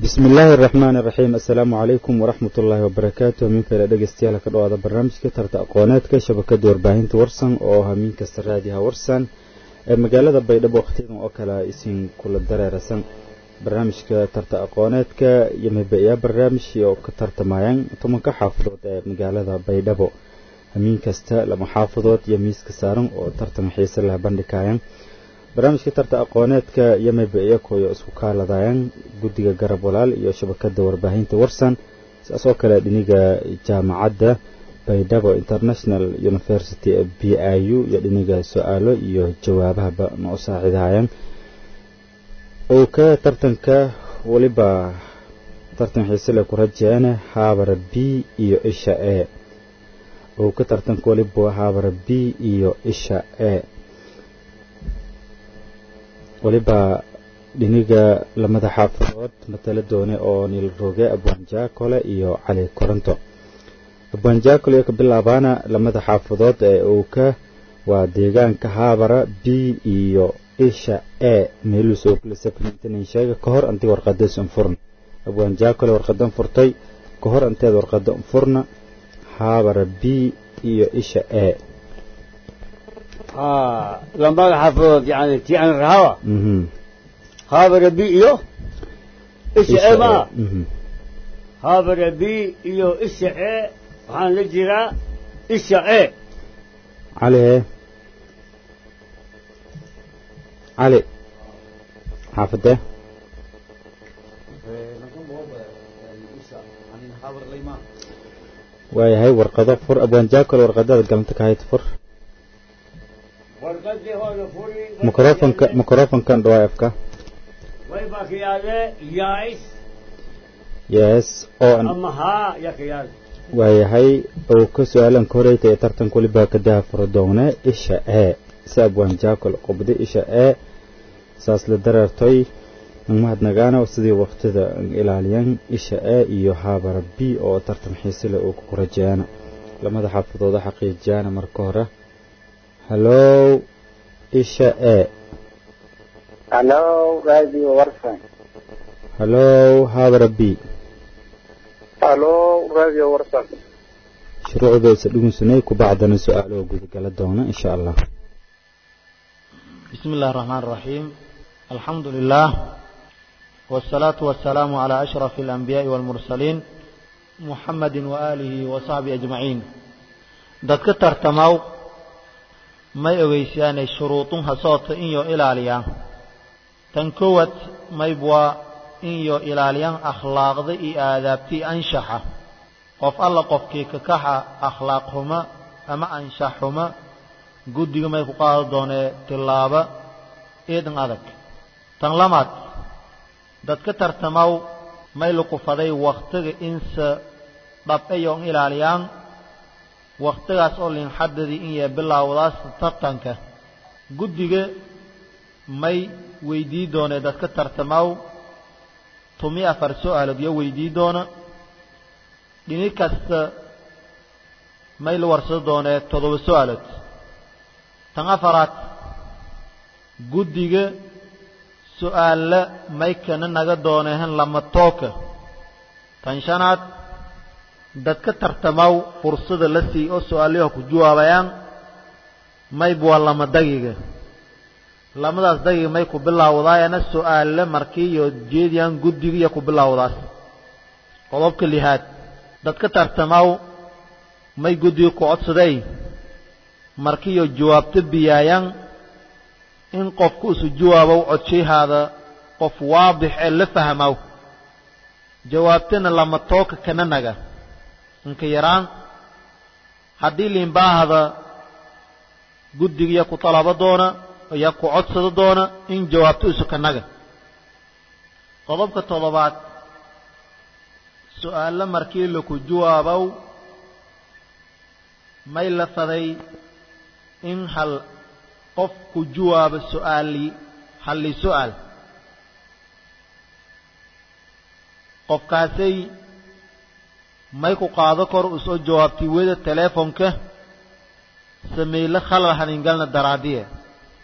bismi illaahi araxmaan iraxiim assalaamu calaykum waraxmat ullaahi wabarakaatu hamiin kale dhegeystayaal ka dhawaada barnaamijka tarta aqooneedka shabakada warbaahinta warsan oo hamiin kasta raadiyaha warsan ee magaalada baydhabo wakhtiyadan oo kale isin kula dareerasan barnaamijka tarta aqooneedka iyo mabaiyaa barnaamij oo ka tartamayaan tobanka xaafadood ee magaalada baydhabo hamiin kasta lama xaafadood iyo miiska saaran oo tartan xiise leh bandhigayaan barnaamijka tarta aqooneedka iyo mabaiya koyo isku kaaladayaan guddiga garab walaal iyo shabakada warbaahinta warsan sidaas oo kale dhiniga jaamacadda baydhabo international university b i u iyo dhiniga su-aalo iyo jawaabahaba ma u saaciidahayaan uu ka tartanka weliba tartan xiisele ku rajeene haabara b iyo isha e uu ka tartanka weliba haabara b iyo isha e weliba dhiniga lamada xaafadood matala doone oo niil roge abwaanjaakole iyo cali koronto abwaanjaakole iyo ka bilaabaana lamada xaafadood ee uu ka waa deegaanka haabara b iyo isha e meeluu soo kulasafrintanin sheega ka hor anti warqadays unfurna abwaanjaakole warqadan furtay ka hor anteed warqada unfurna haabara b iyo isha e lamada xaafadood yani tii aan rahawa haabara b iyo isha e maa haabara b iyo isha e waxaan la jiraa isha e cali e cali xaafadee waayahay warqado fur abwaanjaakole warqadada galanta ka hayd fur microfonka microfonkan dhawaa afka way baa ka yaale yaais yes oo ama haa yaa ka yaale waayahay uu ka su-aalan ka horeyta ee tartanka weliba kadaha fura doone isha e si abwaan jaakol qubdi isha e saas la dareertoy mahadnagaana sidii waktida ilaaliyan isha e iyo haabara b oo tartan xiisile uu ku rajeeyana lamada xaafadooda xaqiijiyana marka hore hallow isha e hallow radio warsan hallow haabara b hallow radio warsan shuruucdoosa dhugunsunay ku bacdana su-aalo gudagala doona insha allah بسم الله الرحمن الرحيم الحمد لله والصلاة والسلام على أشرف الأنبياء والمرسلين محمد وآله وصحبه أجمعين dadka tartamaw may ogeysiyaanay shuruudunha soota inyo ilaaliyaan tan koowaad maybwaa inyo ilaaliyaan akhlaaqda iyo aadaabtii anshaxa qof alla qofkii kakaxa akhlaaq xuma ama anshax xuma guddiga may ku qaado doonee tillaaba eedan adag tan lamaad dadka tartamaw may lukufaday wakhtiga inse dhab'ayon ilaaliyaan wakhtigaas oo linxadadii in yee bilaawdaas tartanka guddiga may weydii doonee dadka tartamaw tumi afar su-aalood yo weydii doona dhini kasta may la warsado doonee toddoba su-aalood tan afaraad guddiga su-aalla may kana naga doonehen lama tooka tan shanaad dadka tartamaw fursada la sii oo su-aalayaha ku jawaabayaan mayb waa lama dagiga lamadaas dagiga may ku bilaawdaayana su-aalla markii iyo jeediyaan guddiga iyo ku bilaawdaas qodobka lihaad dadka tartamaw may guddiga ku codsaday markiiyo jawaabto biyaayaan in qofku isu jawaabow codshahaada qof waadix ee la fahmow jawaabtana lama tooka kana naga inka yaraan haddii liinbaahada guddigiya ku talabo doona iyo ku codsado doona in jawaabto isu ka naga qodobka toddobaad su-aalla markii laku jawaabow may la faday in hal qof ku jawaabo su-aali halli su-aal qofkaasay may ku qaado kor u soo jawaabtay weda teleefonka sameyle khalal haningalna daraadiye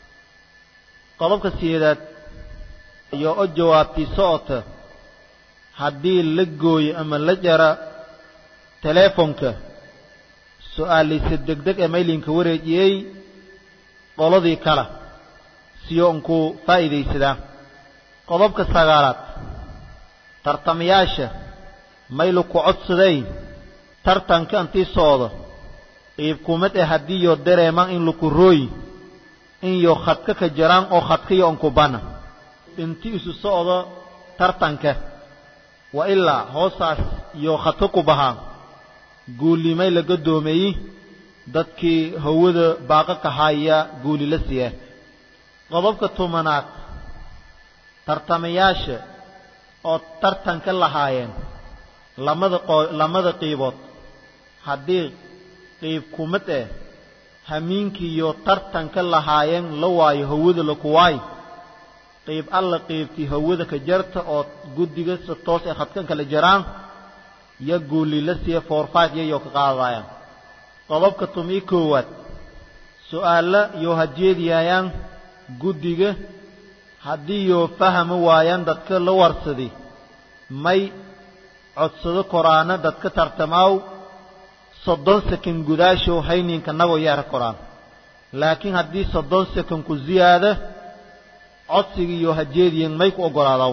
qodobka sideedaad iyo o jawaabtay socota haddii la gooyo ama la jara teleefonka su-aaliisa degdeg ee maylinka wareejiyey qoladii kale siyo unkuu faa'iidaysadaa qodobka sagaalaad tartamayaasha maylu ku codsaday tartanka intii socdo qiibkumad ee haddii yo dareemaan in laku rooyi in yo khadka ka jaraan oo khadkayo onkubana intii isu socdo tartanka wa ilaa hoosaas iyo khadka ku bahaa guulimay laga doomeeyey dadkii hawada baaqa ka haya guuli la siiya qodobka tobanaad tartamayaasha oo tartanka lahaayeen lamada qo lamada qiibood haddii qiib kumad eh hamiinkiiyo tartanka lahaayeen la waayo hawada laku waayo qiib alla qiibtii hawada ka jarta oo guddiga si toos ee khadkan kala jaraan yo guuli la siiya foorfaad yayoo ka qaadayaan qodobka tumii koowaad su-aalla yoo hajeediyaayaan guddiga haddii yoo fahami waayaan dadka la warsadi may codsado koraana dadka tartamaaw soddon sekan gudaashow hayninka nagoo yaara koraan laakiin haddii soddon sekan ku ziyaada codsiga iyo hajeediyan may ku oggolaadaw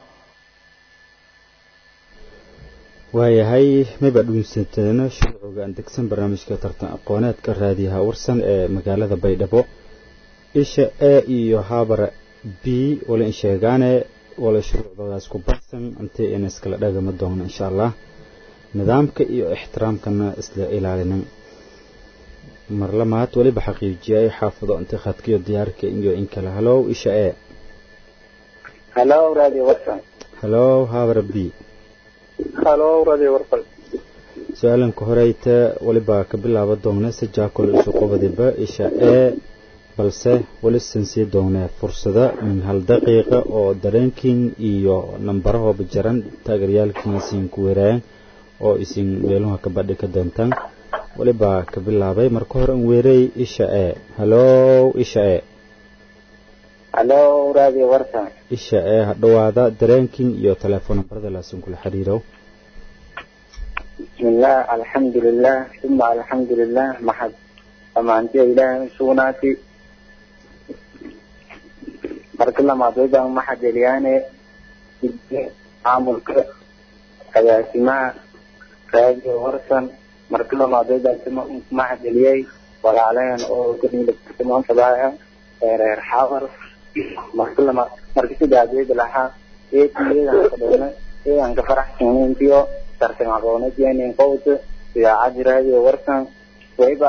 waayahay mayba dhuunsanteena shuruucuga aan degsan barnaamijka tartan aqooneedka raadiyaha warsan ee magaalada baydhabo isha e iyo habara b wala in sheegaane wala shuruucdoodaas ku baxsan intii ina iskala dhagama doono insha allah nidaamka iyo ixtiraamkana isla ilaalinin marlamaad weliba xaqiijiyay xaafado inti khadkiyo diyaarka iyo in kale halow isha e halo radio warsan halow habara b halo radio warsan su-aalanka horeyta weliba ka bilaaba doona si jaakol isu qobadiba isha e balse weli san sii doonee fursada min hal daqiiqa oo dareenkiin iyo nambarahooba jaran taageeryaalkiin isin ku weeraayan oo isin weeluha ka badhi ka doontaan weliba ka bilaabay marka hore an weerey isha e halow isha e halo radio warsan isha ee hadhowaada dareenkiin iyo telefoon nambarada laasin kula xiriiro bismillah alxamdulilah uma alxamdulilah maxad dhammaantiya ilaahay sugnaati marka lamaad waybaan maxad eliyaane maamulka agaasimaha radio warsan marka lamaad waybaan maxad eliyey walaaleen oo kadhiilamaanfadaaya reer xawar marka lamaad marka sidaas wayba lahaa eedan kadhowna eedan ka faraxsanayntiyo tartan aqoonadeenin qowta idaacadda radio warsan wayba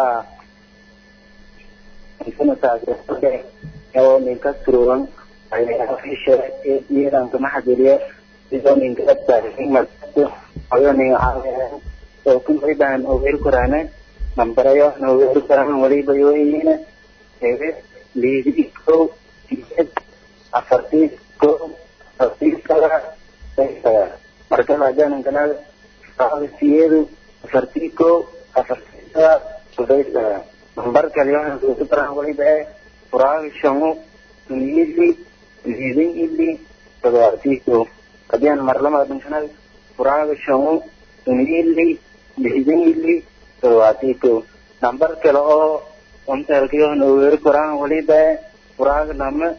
oo ninka surugan iyadan kama xadiriyo sidoo ninka oyo nin oo kun wayban ogeer korana nambarayo nogeer korana waliba yo iyina ebe liidi ko afartii ko afartii saga marka maadaana kana siyeedu afartii ko afartii saga sudaysa nambar kale waxaan kuugu daraa waliba ee furaaga shamo ili liidin ili toddobaadkii ko haddii aan marlama dhinkana furaaga shamo ili liidin ili toddobaadkii ko nambar kale oo ontelkii waxaan ogeeri koraan waliba ee furaaga lama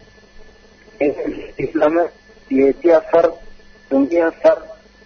lama siyeeti afar tumi afar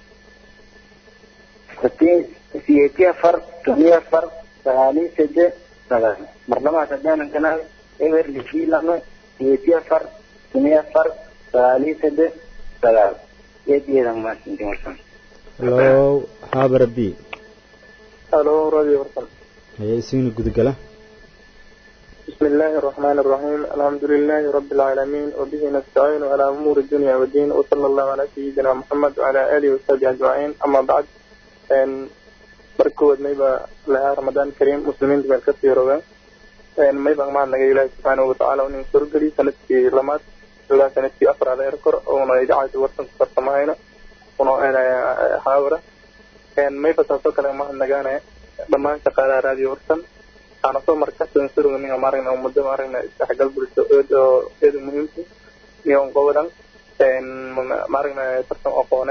siyeeti afar tumi afar sagaaliyo saddex marlamaad haddaanan kana eber lixii lama siyeeti afar tumi afar sagaaliyo saddex sagaal eedeedan maasinti markan halow habara b halo radio warsan haya isigna gudagala بسم الله الرحمن الرحيم الحمد لله رب العالمين وبه نستعين على أمور الدنيا والدين وصلى الله على سيدنا محمد وعلى آله وصحبه أجمعين أما بعد markood mayba lahaa ramadaan kariim muslimiinta meel ka sii roga mayba mahadnaga ilaahi subxaanahu watacaala nin sorgeli sanadkii lamaad ilaa sanadkii afraad eer kor una idaacada warsan ku farsamahayno una haawara mayba taasoo kale mahadnagaane dhammaan shaqaalaha raadiyo warsan waxaana soo markasan suruga ninga maaragna ummada maaragna isdhexgal bulsho oo eeda muhiimta iyo qobodan maaragna tartan aqooneed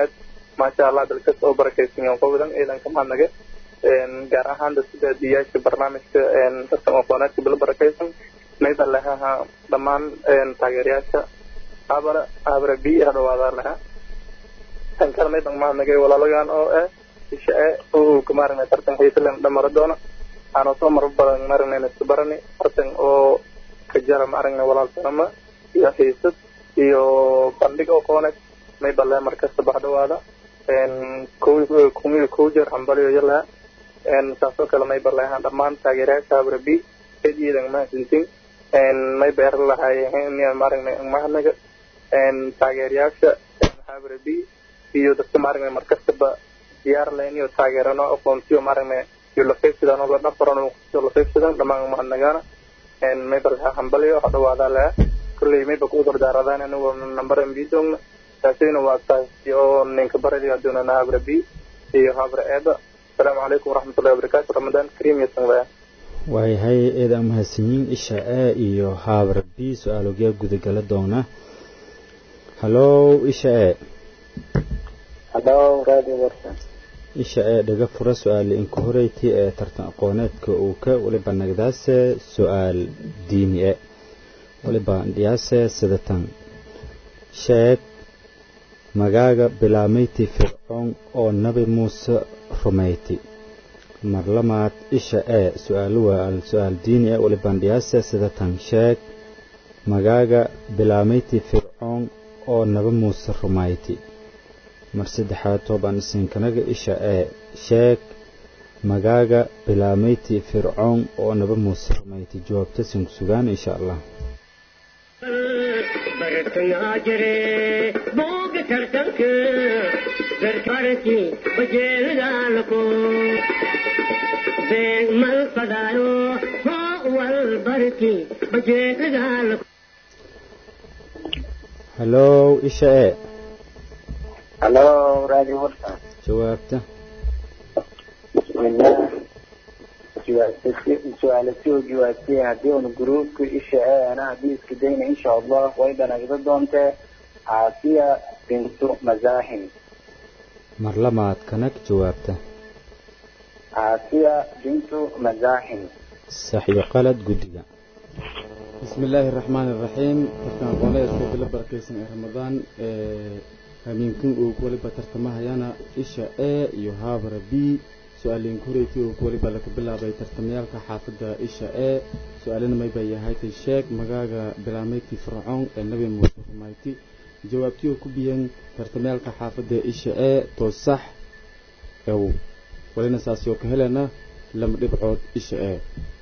maasha allah dalkas oo barakaysan yahan qowadan ciidanka mahadnaga gaar ahaan sida diyaasha barnaamijka tartan aqooneedka bilo barakaysan mayba lehaha dhammaan taageerayaasha habara habara b hadhawaada leha tan kale mayban mahadnagay walaalagan oo ah isha e oo maaragna tartan xiisalan dhamara doona aanoo soo mar badan maaragna isbarani tartan oo ka jara maaragna walaalsanama iyo xiisad iyo bandhig aqooneed mayba leha markasta baxdhawaada kumiga kow jeer hambaliyo yalaha saasoo kale mayba leha dhammaan taageerayaasha habara b cid iidan mahadsantin mayba er lahaayeen maaragna mahadnaga taageerayaasha habara b iyo dadka maaragna markastaba diyaar lahayn iyo taageerano aqoonsiyo maaragna iyo laqaybsidaan oo la dhafaran oo laqaybsidaan dhammaan mahadnagaana mayba laha hambaliyo hadhawaada leha kolley mayba ku udardaaradaan anigoo nambar mbi doogna taasina waa taasi oo ninka baradiga doonana habra b iyo habra eeba asalaamu calaykum waraxmatullahi wabarakaatu ramadaan kariim iyo sanlaya waayahay eeda mahadsanyiin isha e iyo habra b su-aalogyaa gudagala doona hallow isha e hallow radio warsan isha ee dhaga fura su-aale inka horeyti ee tartan aqooneedka uu ka waliba nagdaase su-aal diini e waliba dhiyaase sidatan sheeg magaaga bilaameyti fircoon oo nabi muuse rumayti marlamaad isha ee su-aalo waa su-aal diini e waliban dhiyaase sidatan sheeg magaaga bilaameyti fircoon oo nabi muuse rumayti mar saddexaad toobaan isinkanaga isha ee sheeg magaaga bilaameyti fircoon oo naba muuse rumayti jawaabta sinku sugaan insha allah bartangaa jire booga tartanka garkarki bajeelidaalako beeg mal fadaayo hoo wal barki bajeelidaalako hallow isha ee hallo radio warsan jawaabta bismillah su-aala soo jawaabtay haddii una gruubka isha ee ana haddii iska dayna insha allah way dhanagda doontee caasiya bintu mazaaxim marlamaad kanag jawaabta caasiya bintu mazaaxim sax iyo qalad guddiga بسم الله الرحمن الرحيم ترتان قولي اسكو بلا بركيسن رمضان هامينكم او كولي بترتمها يانا إشا A iyo هابر B سؤالين كوريتي او كولي بلا كبلا باي ترتميالك حافظة إشا A سؤالين ما يبايا هايتي الشيك مغاغا بلاميتي فرعون النبي موسى رمايتي جوابتي او كبيان ترتميالك حافظة إشا A تو صح او ولينا ساسيو كهلنا لما دبعود إشا A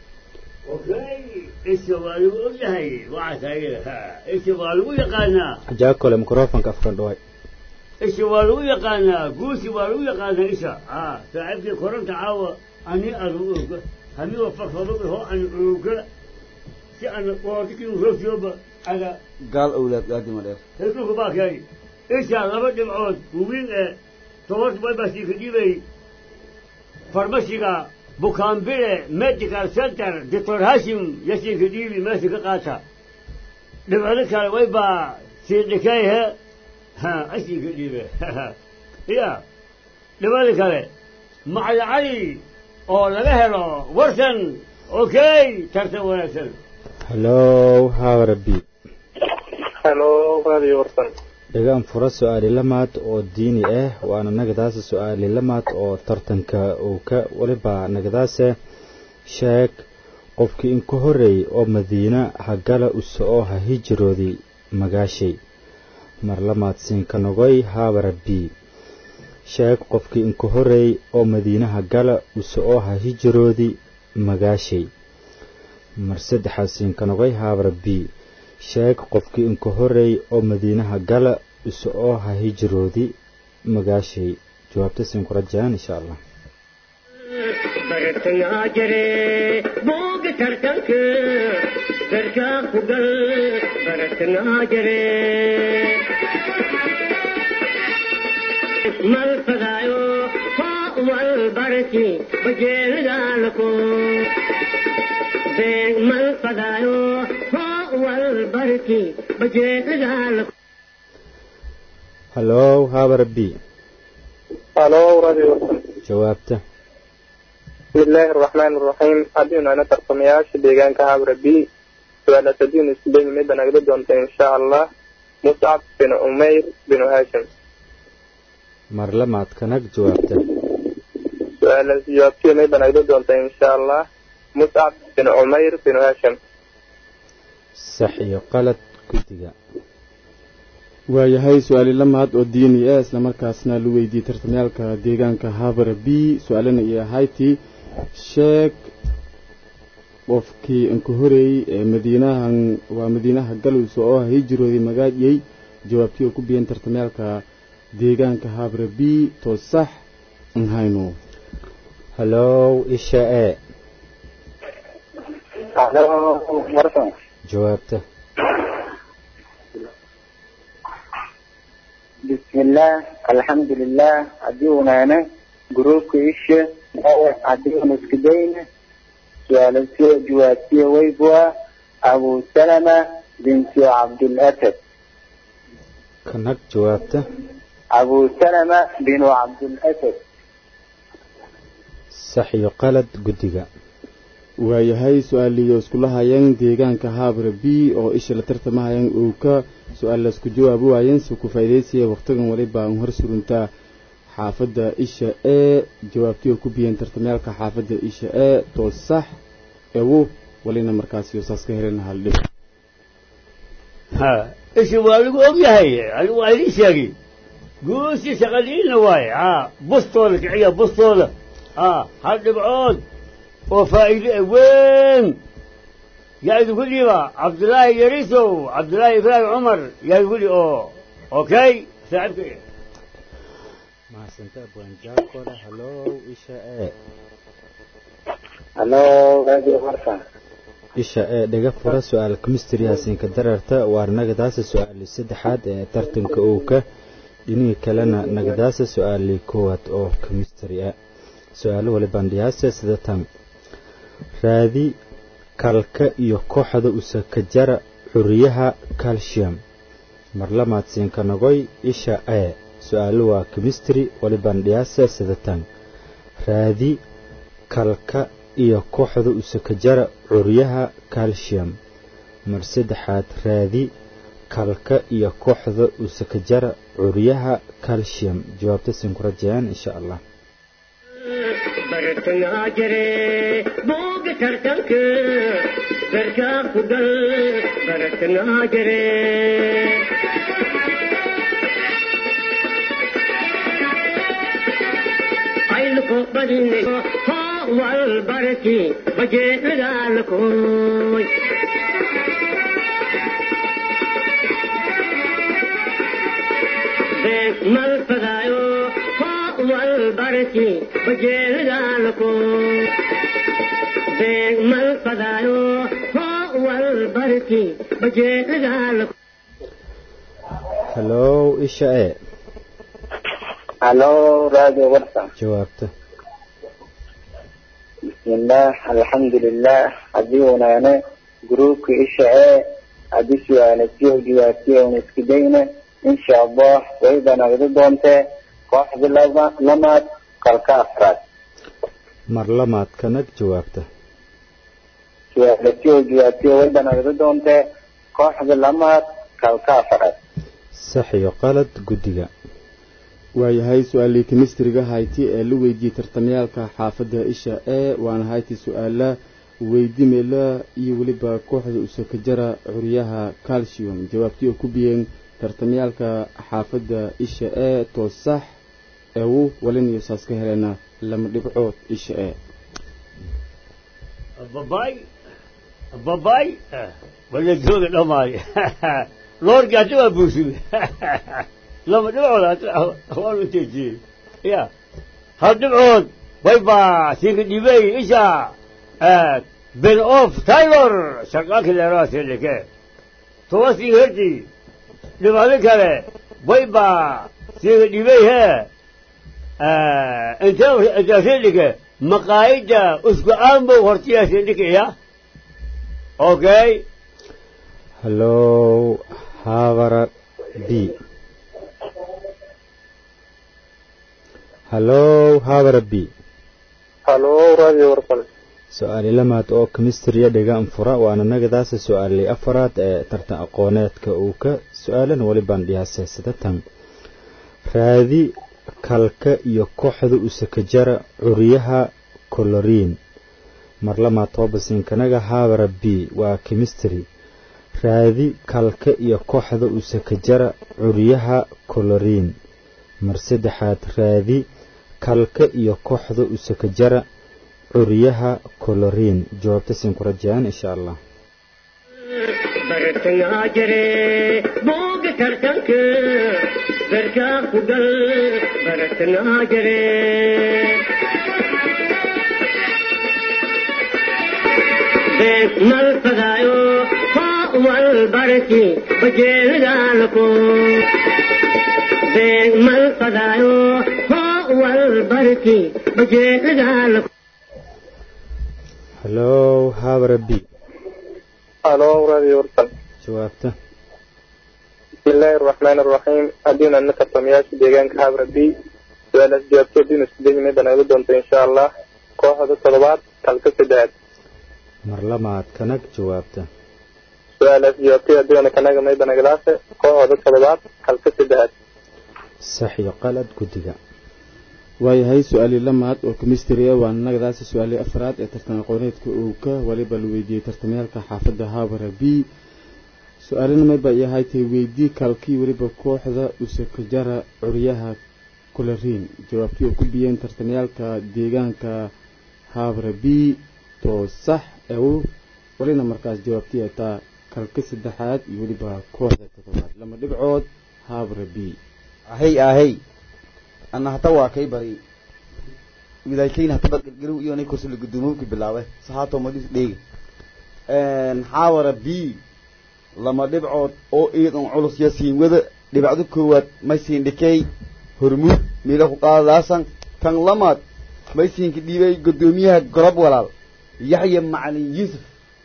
اوكي ايش waa lagu ogyahay waxaa taageera ايش waa lagu yaqaanaa jaakole microfonka afka dhaway ايش waa lagu yaqaanaa guusi waa lagu yaqaanaa isha aa saaxiibkii koronta caawa ani adu oga hamiwa farfado ho an oga si aan qoortikii roofyooba aga gaal awlaad aadima dheer heesulku baa keeni isha laba dhibcood wawiin ee tobanka baybasi ka dhibay farmashiga bukaanbile medical center doctor hashim yasinka dhiibi meesha ka qaata dhibcdo kale way baa siidhikayhe ha asinka dhiibe ya dhibcdo kale macali cali oo laga helo warsan okay tartan wanaagsan hallow haabar b hello radio warsan dhagaan fura su-aali lamaad oo diini ah waana nagadaasa su-aali lamaad oo tartanka uu ka waliba nagadaase sheeg qofkii inka horeey oo madiina hagala uso oo ha hijiroodii magaashay mar lamaad siinka nogoy haabara b sheeg qofkii inka horeey oo madiina hagala uso oo ha hijiroodii magaashay mar saddexaad siinka nogoy haabara b sheeg qofkii inka horeey oo madiinaha gala iso oo ha hijiroodi magaashay jawaabta siin ku rajayaan insha allah bartangaa jire booga tartanka garkaa ku gal bartangaa jire mal fadaayo hoo wal barki bajeelidaalako beeg mal fadaayo hoo wal barki bajeelidaalako hallow haabara b halo radio warsan jawaabta bismillaahi araxmaani araxiim haddiinu ana tartamayaasha deegaanka habra b su-aala sadiin isleemi midda nagala doonta insha allah muscab bin umayr bin hashim mar lamaad kanag jawaabta su-aala jawaabtiya midda nagala doonta insha allah muscab bin umayr bin hashim sax iyo qalad guddiga waayahay su-aali lamaad oo diini ah islamarkaasna la weydiiyey tartamyaalka deegaanka habara b su-aalana iyo ahayti sheeg qofkii inka horeeyey ee madiinahan waa madiinaha galowsa oo hijrooday magaadiyey jawaabtii oo ku biyeen tartamyaalka deegaanka habara b to sax nhayno hallow isha e halo warsan jawaabta bismillaah alxamdulilah haddii unaana gruubka isha haddii una isku dayna su-aalasiyo jawaabtiya weybua abu salama binti cabdulasad kanag jawaabta abu salama binu cabdulasad sax iyo qalad guddiga waayahay su-aaliyo iskula hayeen deegaanka habra b oo isha la tartamahayeen uu ka su-aal laisku jawaabi waayeen si ku faa'iidaysiya wakhtigan waliba an hor suruntaa xaafadda isha ee jawaabtii oo ku biyeen tartamyaalka xaafadda isha ee to sax ewo walina markaasi saas ka helena haldhib ha ishi waa lagu og yahay anigu waa idin sheegi guusi shaqadiina waaye ha bustooda kiciya bustooda ha hal dhibcood oo faa'iide weyn yaa idinku dhiiba cabdullaahi yarisow cabdullaahi ibraahim cumar yaa idinku dhiib oo okay saaxiibka mahadsanti abwaanjaakole hallow isha e halo radio warsan isha ee dhaga fura su-aal kemistry hasiinka dararta waa nagadaasa su-aali saddexaad ee tartanka owka dhinihii kalena nagadaasa su-aalii koowaad oo kemistry ah su-aalo wali bandhiyaase sida tan raadi kalka iyo kooxda usakajara xuriyaha calcium marlamaad siinka nogoy isha e su-aalo waa kemistry wali bandhiyaase sida tan raadi kalka iyo kooxda usakajara curyaha calcium mar saddexaad raadi kalka iyo kooxda usakajara curyaha calcium jawaabta siin ku rajayaan insha allah bartangaa jire booga tartanka garkaa ku gal bartangaa jire ayluko badine hoo wal barki bajeedagaalakooy mal fadaayo hoo wal barki bajeedagaalakooy mal fadaayo hoo wal barki bajeedagaalakooy hallow isha e halo radio warsan jawaabta bismillaah alxamdulilah haddii unaana gruubka isha ee haddii su-aalasiyo jawaabtiya una isku dayna insha allah wayba nagdi doontee kooxda laba lamaad kalka afraad mar lamaad kanag jawaabta su-aalasiyo jawaabtiya wayba nagdi doontee kooxda lamaad kalka afraad sax iyo qalad guddiga waayahay su-aalii kemistriga hayti ee la weydiiyey tartamyaalka xaafadda isha ee waana hayti su-aala weydimela iyo weliba kooxda usakajara curyaha calcium jawaabtii oo ku biyeen tartamyaalka xaafadda isha ee to sax ewu walinayo saas ka helena lama dhibcood isha ee babay babay wala jooga dhammaay loorki hadda waa buusume lama dhibcood waanu teejiyey ya hal dhibcood way baa siinka dhibey isha ben of taylor shaqaanka leeraa sedheke toba siinka herti dhibado kale way baa siinka dhibey he intee sedheke maqaayida usku aanbow hortiyaa sedheke ya okay hallow habara b hallow haabara b halo radio warsan su-aali lamaad oo kemistriya dhigaan fura waana nagadaasa su-aalay afaraad ee tartan aqooneedka uu ka su-aalan welibaan dhiyaaseysada tan raadi kalka iyo kooxda usakajara curiyaha coloriin mar lamaad toobasiinkanaga haabara b waa kemistry raadi kalka iyo kooxda usakajara curiyaha coloriin mar saddexaad raadi kalka iyo kooxda usakajara curiyaha coloriin jawaabta siin ku rajayaan insha allah bartangaa jire booga tartanka barkaa ku gal bartangaa jire bees mal fadaayo hoo wal barki bajeelidaalako bees mal fadaayo hoo wal barki bajeelidaalako hallow haabara b halo radio warsan jawaabta bismillaahi araxmaani araxiim haddiina ana tartamayaasha deegaanka habra b su-aalaas jawaabto haddiinu isku dayimay banaago doonto insha allah kooxda toddobaad kalka saddexaad mar lamaad kanag jawaabta su-aalaas jawaabtay haddiina kanaga may banagalaase kooxda toddobaad kalka saddexaad sax iyo qalad guddiga waayahay su-aalii lamaad oo kemistry ah waana nagadaasi su-aalii afraad ee tartan aqooneedka uu ka waliba la weydiiyey tartamayaalka xaafadda haabara b su-aalina mayba yahay tay weydii kalkii weliba kooxda usakajara curyaha coloriin jawaabtii oo ku biyeen tartamayaalka deegaanka haabara b too sax ew walina markaas jawaabtii ay taa kalka saddexaad iyo weliba kooxda toddobaad lama dhibcood haabara b ahey ahey ana hata waa kay bari widaykayna hata badgelgeliw iyo nay kursula gudoomowki bilaabe sahaato madis dheegi xaawara b lama dhibcood oo iidan culus ya siin wada dhibacdo koowaad may siin dhikey hormuud miila ku qaadaasan kan lamaad may siinka dhiibay gudoomiyaha gorob walaal yaxya macalin yuusuf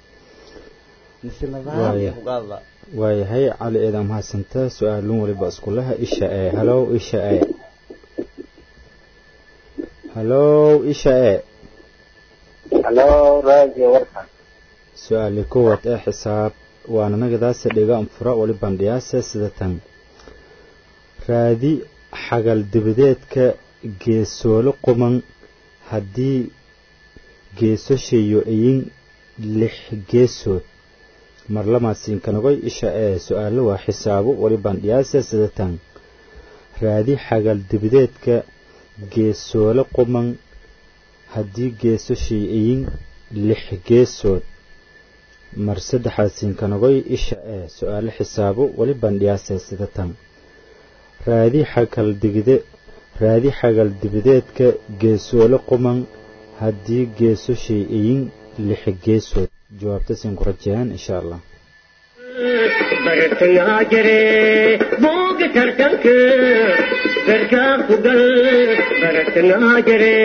Waaya. waayahay cali eedan mahadsanta su-aalun waliba iskulaha isha ee hallow isha ee hallow isha ee halo radio warsan su-aali kuwad ee xisaab waana nagadaasa dhigaan fura walibaan dhiyaasa sida tan raadi xagal dibadeedka geesoolo quman haddii geesoshayo iyin lix geesood mar lamaadsiinkanagoy isha ee su-aalo waa xisaabo walibaan dhiyaasa sida tan raadi xagal dibadeedka geesoolo quman haddii geesoshay iyin lix geesood mar saddexaad siinkanagoy isha ee su-aalo xisaabo walibaan dhiyaasa sida tan raadi xagal digide raadi xagal dibadeedka geesoolo quman haddii geesoshay iyin lix geesood jawaabta siin ku rajayaan insha allah bartangaa jire booga tartanka barkaa ku gal bartangaa jire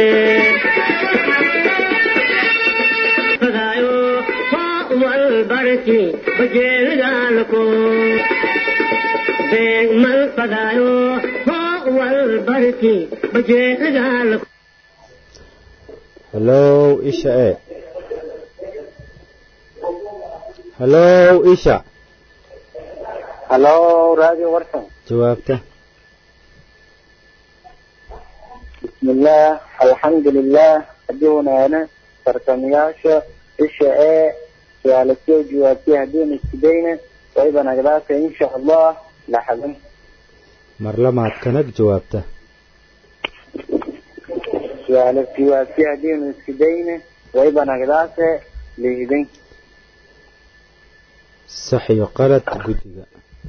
fadaayo hoo wal barki bajeelidaalako beeg mal fadaayo hoo wal barki bajeelidaalako hallow isha ee hallow isha halo radio warsan jawaabta bismillaah alxamdulilah haddii wanaana tartamayaasha isha ee su-aala soo jawaabtay haddiina isku dayna wayba nagdaasa insha allah laxadan mar lamaad kanag jawaabta su-aala jawaabtay haddiina isku dayna wayba nagdaasa liidan sax iyo qalad guddiga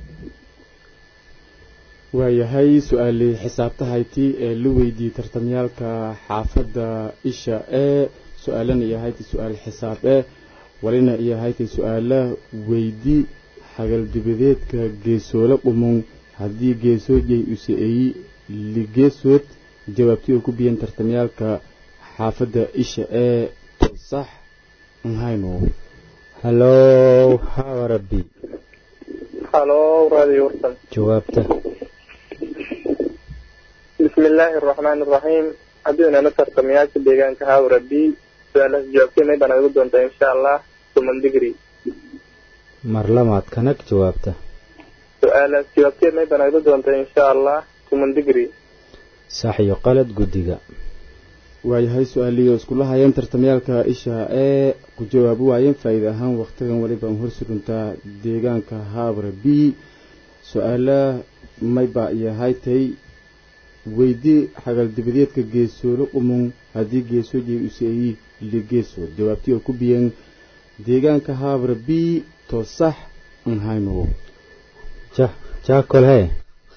waayahay su-aalii xisaabtahayti ee la weydiiyey tartamyaalka xaafadda isha ee su-aalana iyo hayti su-aal xisaab ee walina iyo hayti su-aala weydi xagaldibadeedka geesoolo dhumon haddii geesoojay usa-eeyi ligeesood jawaabtii oo ku biyeen tartamyaalka xaafadda isha ee sax nhayno hallow haabara b halo radio warsan jawaabta bismi bismi illaahi araxmaani araxiim haddii inana tartamayaasha deegaanka haawra b su-aalahaas jawaabtay may baan igu doontaa insha allah tuman digri mar lamaad kanag jawaabta su-aalahaas jawaabtay may baan igu doontaa insha allah tuman digri sax iyo qalad guddiga waayahay su-aaliyo iskula hayeen tartamayaalka isha ee ku jawaabi waayeen faa'iida ahaan wakhtigan weliba hor suruntaa deegaanka haabra b su-aala mayba iyo haytay weydii xagaldibadeedka geesoolo qumon haddii geesooji useeyi ligeesood jawaabtii oo ku biyeen deegaanka haabra b to sax an hayno ja jaakol hee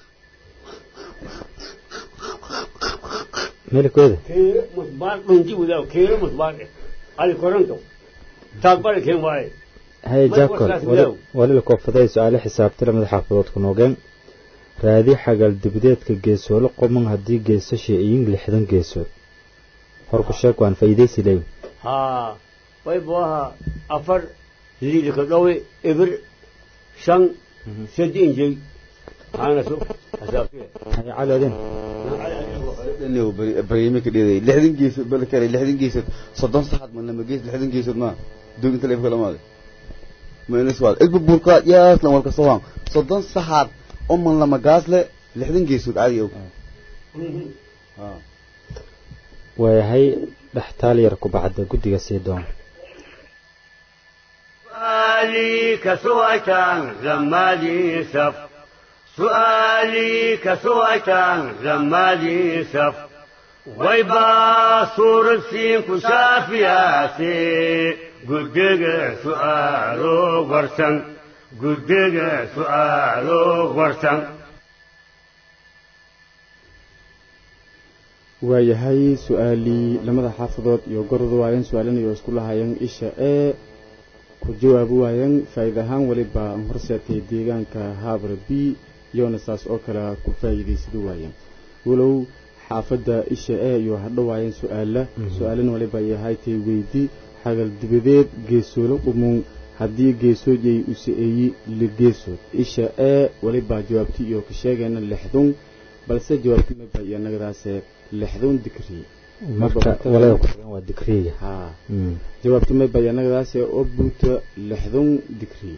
meelkooda keere musbaar dhunti wadaw keere musbaar eh ali koranto taagbari keen waaye haye Mar jaakol warkaas bilow. walila koofaday su-aale xisaabta lamada xaafadood ku noogeen raadi xagal dibadeedka geesoolo qoman haddii geesasha iyin lixdan geesood horku sheeg waan faa'iidaysi leeyi haa way buaha afar liidka dhowe ibir shan sadi injay maxaana su hasaabtee haye cali adin barnaamij ka dheeday lixdan geesood bal kale lixdan geesood soddon saxad ma lama gees lixdan geesood ma doog inta leef kala maade ma inas waad ilba burka yaas lan walka soo soddon saxad oo man lama gaas le lixdan geesood caadi og ha waayahay dhextaal yar ku bacda guddiga sii doon سؤالي كسويتان زمالي سف سؤالي كسويتان زمالي سف ويبا صور السين كشافياتي قدق سؤالو ورسن قدق سؤالو ورسن waayahay su-aalii lamada xaafadood iyo gordu waayeen su-aalinayo isku lahaayeen isha ee ku jawaabi waayeen faa'iida ahaan weliba aan horseetay deegaanka haabra b iyona saas oo kale ku faa'iidaysadu waayeen walow xaafadda isha ee iyo hadho waayeen su-aala su-aalin waliba ay ahaytay weydi xagal dibadeed geesoolo qumuun haddii geesoojay usa-eeyi ligeesood isha ee waliba jawaabti iyo ka sheegayna lixdun balse jawaabti maba iyo nagadaase lixdun dikri marka walada ku tagan waa digriga haa Mm. jawaabti maba iyo nagadaase oo buuta lixdun dikri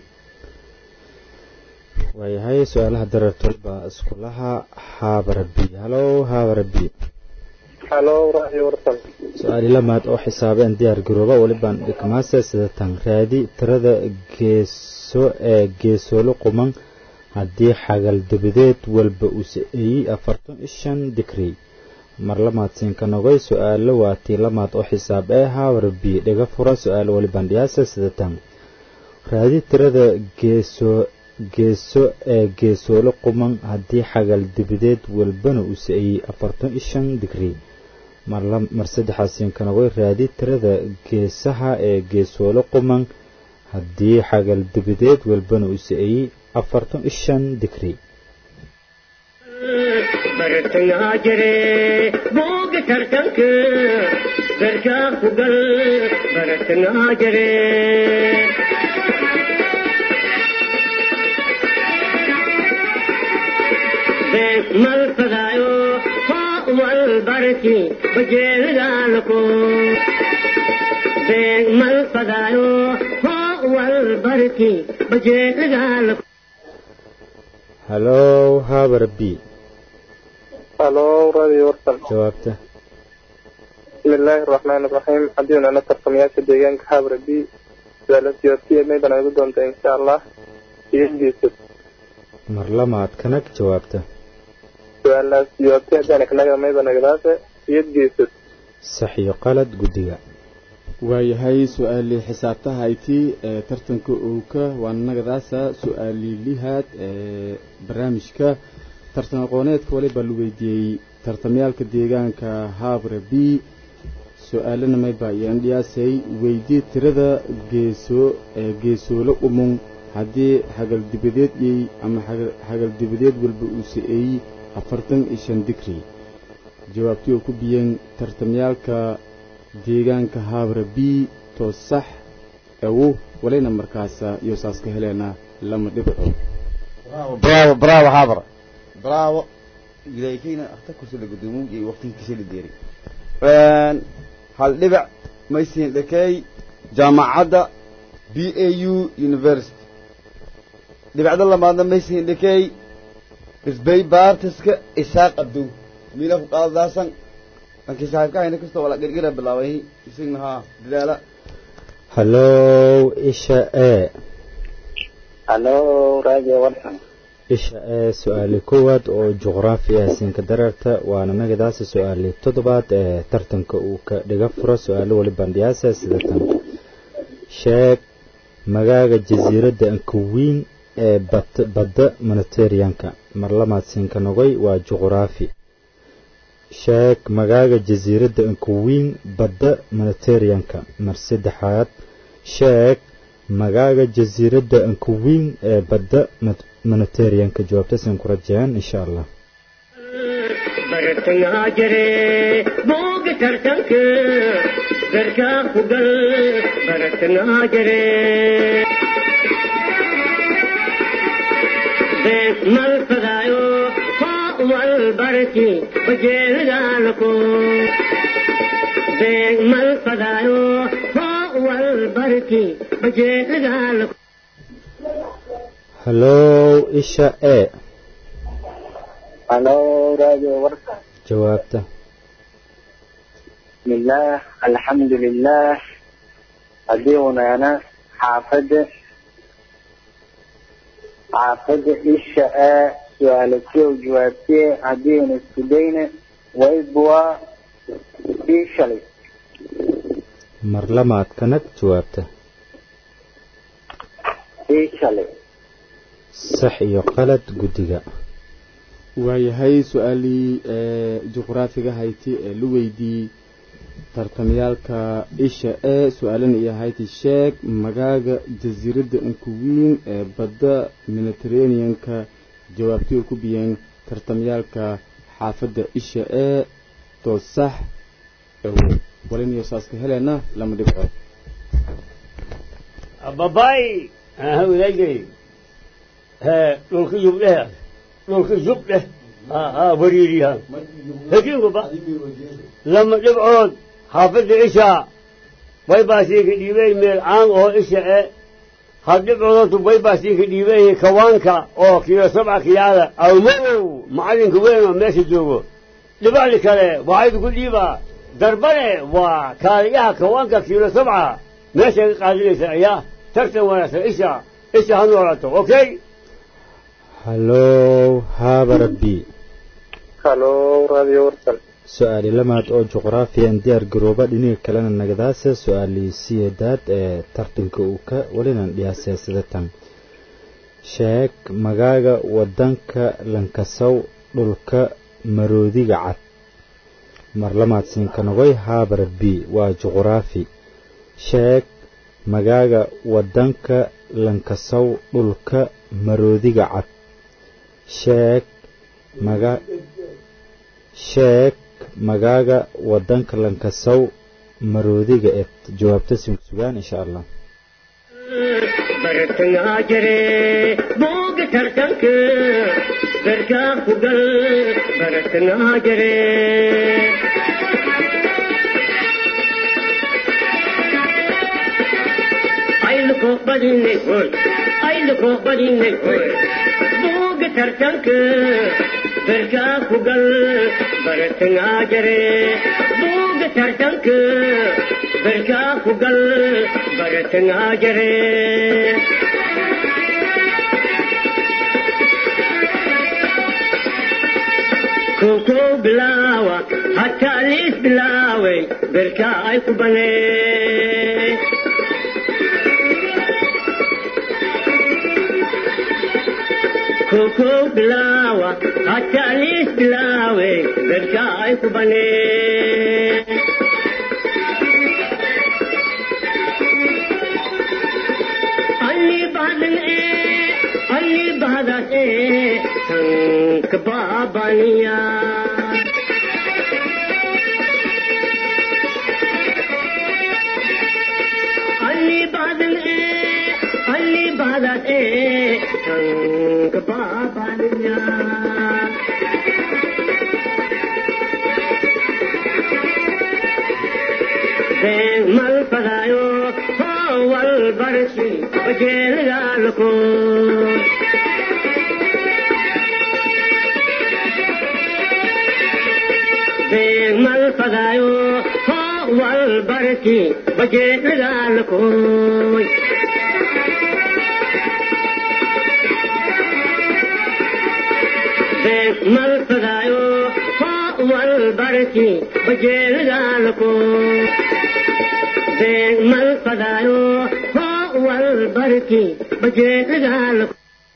waayahay su-aalaha dareertolba iskulaha haabara b halo haabara b halo radio warsan su-aali lamaad oo xisaabeen diyaar garooba walibaan dhigmaase sidatan raadi tirada geeso ee geesoolo quman haddii xagal dabadeed walba uu sa-eeyey afartan iyo shan digri mar lamaad siinka nogay su-aalo waa tii lamaad oo xisaab ee haabara b dhiga fura su-aalo walibaan dhiyaase sidatan raadi tirada geeso geeso ee geesoolo quman haddii xagal dibadeed walbana uu sa-eeyey afartan iyo shan digri mar la- mar saddexaasiin kanagooy raadi tirada geesaha ee geesoolo quman haddii xagal dibadeed walbana uu sa-eeyey afartan iyo shan digri bartangaa jire booga tartanka garkaa ku gal bartangaa jire beeg mal fadaayo hoo wal barki bajeelidaalako beeg mal fadaayo hoo wal barki bajeelidaalako halo haabara b halo radio warsan jawaabta bismi illaahi araxmaani araxiim haddii inana tartamayaasha deegaanka haabra b su-aalahaas jawaabtay may baan igu doontaa insha allah iyo geesad mar lamaad kanag jawaabta su-aalahaas jawaabtay haddaan kanaga mayba nagadaase iyo geesad sax iyo qalad guddiga waayahay su-aalii xisaabtaha hayti ee tartanka owka waa nagadaasa su-aalii lihaad ee barnaamijka tartan aqooneedka waliba la weydiiyey tartamayaalka deegaanka haabra b su-aalana mayba iyaan dhiyaasay weydii tirada geeso ee geesoolo umung haddii xagal dibadeed yey ama xagal- xagal dibadeed walba uu sa-eeyey afartan iyo shan digri jawaabtii oo ku biyeen tartamyaalka deegaanka haabra b to sax ewu walina markaasa iyo saas ka heleena lama dhibco bravo bravo haabra bravo wilaayakeyna hata kursi la gudoomo iyo waqtinkiisa la deeray hal dhibac maysin dhakey jaamacadda b a u university dhibacda lamaadna maysin dhakey isbay baartiska isaaq abdow miila ku qaadadaasan lankii saaxiibka hayna kastoo wala gergera bilaabay isagna haa dadaala hallow isha e halo radio warsan isha ee su-aali koowaad oo juqraafi ah siinka dareerta waana magadaasi su-aali toddobaad ee tartanka uu ka dhiga furo su-aalo weli bandhiyaasa sida tan sheeg magaaga jasiiradda ankawiin ee badda monitarianka mar lamaad siinka nogoy waa juqraafi sheeg magaaga jasiiradda ankawiin badda monitarianka mar saddexaad sheeg magaaga jasiiradda ankawiin ee badda monitarianka jawaabtasan ku rajayaan insha allah bartangaa jire booga tartanka garkaa ku gal bartangaa jire beek mal fadaayo koo wal barki bajeelgaalako beek mal fadaayo koo wal barki bajeelgaalako hallow isha e halo radio warsan jawaabta bismillaah alxamdu lilah haddii unaana xaafadda xaafadda isha a su-aala kow jawaabtee haddii una isku dayna waybua ii shalay mar lamaad kanag jawaabta ii shalay sax iyo qalad guddiga waayahay su-aalii ee juqraafiga hayti ee la weydiiyey tartamyaalka isha ee su-aalana iyo hayti sheeg magaaga jasiiradda ankuwiin ee badda mediterraneanka jawaabtii oo ku biyeen tartamyaalka xaafadda isha ee too sax waliniyo saaska helena lama dhibcood babaay hawlaagay dhulka yubdheh dhulka yubdheh wariiriyahan hekiinkuba lama dhibcood xaafadda isha way baasiinka dhiibay meel caan oo isha e had dhibcoodootu way baasiinka dhiibay kawaanka oo kiilo sabca kiyaada awmadow macalinka weyn oo meesha joogo dhibacdi kale waxaydu ku dhiibaa darbane waa kaaliyaha kawaanka kiilo sabca meeshay ka qaadinaysa ayaa tartan wanaagsan isha isha ha noolaato okay hallow haabara b halo radio warsan su-aali lamaad oo juqraafiyan diyaar garooba dhiniga kalena nagadaasa su-aalii siyeedaad ee tartanka uu ka welinan dhiyaasee sida tan sheeg magaaga wadanka lankasow dhulka maroodiga cad mar lamaad siinkanogoy haabara b waa juqraafi sheeg magaaga wadanka lankasow dhulka maroodiga cad sheeg maga sheeg magaaga wadanka lankasow maroodiga ed jawaabta sugaan insha allah bartangaa jire booga tartanka garkaa ku gal bartangaa jire ayluko badinay hoy ayluko badinay hoy booga tartanka garkaa ku gal bartangaa jire booga tartanka garkaa ku gal bartangaa jire koko bilaawa hataa liis bilaaway berkaa ay ku banee koko bilaawa hataa liis bilaaway berkaa ay ku banee ಅಲ್ಲಿ ಬಾದನೆ ಅಲ್ಲಿ ಬಾದನೆ ಸಂಕ ಬಾಬನಿಯ ಅಲ್ಲಿ ಬಾದನೆ ಅಲ್ಲಿ ಬಾದನೆ ಸಂಕ ಬಾಬನಿಯ barki bajeelgaalko beegmal fadaayo hoo wal barki bajeelgaalkoy beegmal fadaayo hoo wal barki bajeelgaalko beegmal fadaayo hoo wal barki bajeelgaalko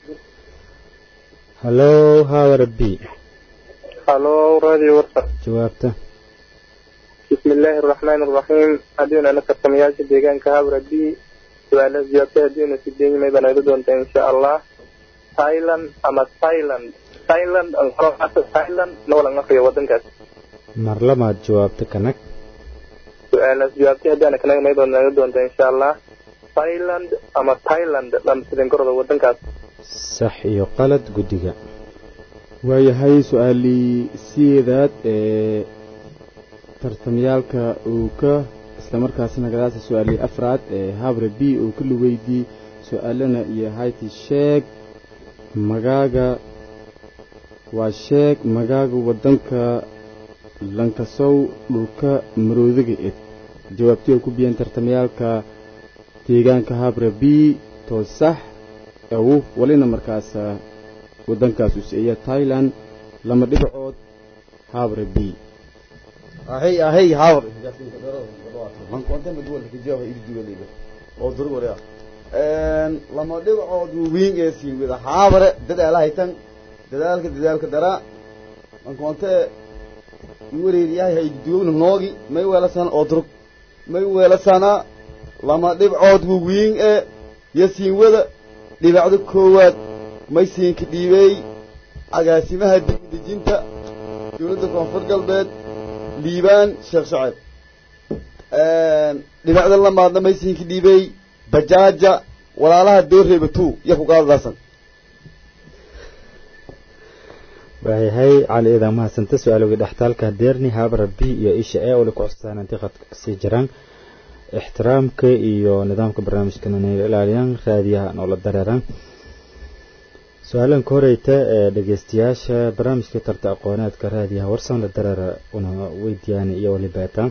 hallow haawara b halo radio warsan jawaabta بسم الله الرحمن الرحيم هدينا أنا كرتمياش ديجان كهابرة بي سؤال زيادة هدينا في الدين ما يبنى يردون إن شاء الله تايلاند أما تايلاند تايلاند أنقرأ أساس تايلاند نولا نقيا ودن كاس mar labaad jawaabta kanag سؤال زيادة هدينا كنا ما يبنى يردون إن شاء الله تايلاند أما تايلاند لم تدين كرة ودن كاس sax iyo qalad guddiga waayahay su-aalii sideedaad ee tartamyaalka uu ka islamarkaasina gadaasa su-aalii afraad ee habre b uu ka lugeydii su-aalana iyo hayti sheeg magaaga waa sheeg magaaga waddanka lankasow dhulka maroodiga ed jawaabtii oo ku biyeen tartamyaalka deegaanka habre b too sax awu walina markaas waddankaas usiiya thailand lama dhibacood habre b ahey ahey hawr man konta madwal kijaaba irjuga liba oo dur wariya een lama dhibcood wiin ee siin wada haabare dadaal haytan dadaalka dadaalka dara man konta wareeriyahay hay duugna noogi may weelasan oo dur may weelasana lama dhibcood wiin ee yasiin wada dhibacda koowaad may siinka dhiibey agaasimaha dib u dejinta dowladda koonfur galbeed liibaan sheekh shacab dhibacda lamaadna may siinka dhiibey bajaaja walaalaha dooreeba two iyo ku qaadadaasan waayahay cali iidan mahadsanta su-aalowgii dhextaalka deerni haabara b iyo isha e wali ku custaan intii khadka kasii jiraan ixtiraamka iyo nidaamka barnaamijkana inay ilaaliyaan raadiyaha noola dareeraan su-aalan ka horeyta ee dhegeystayaasha barnaamijka tarta aqooneedka raadiyaha warsan la dareera una weydiiyaan iyo walibaata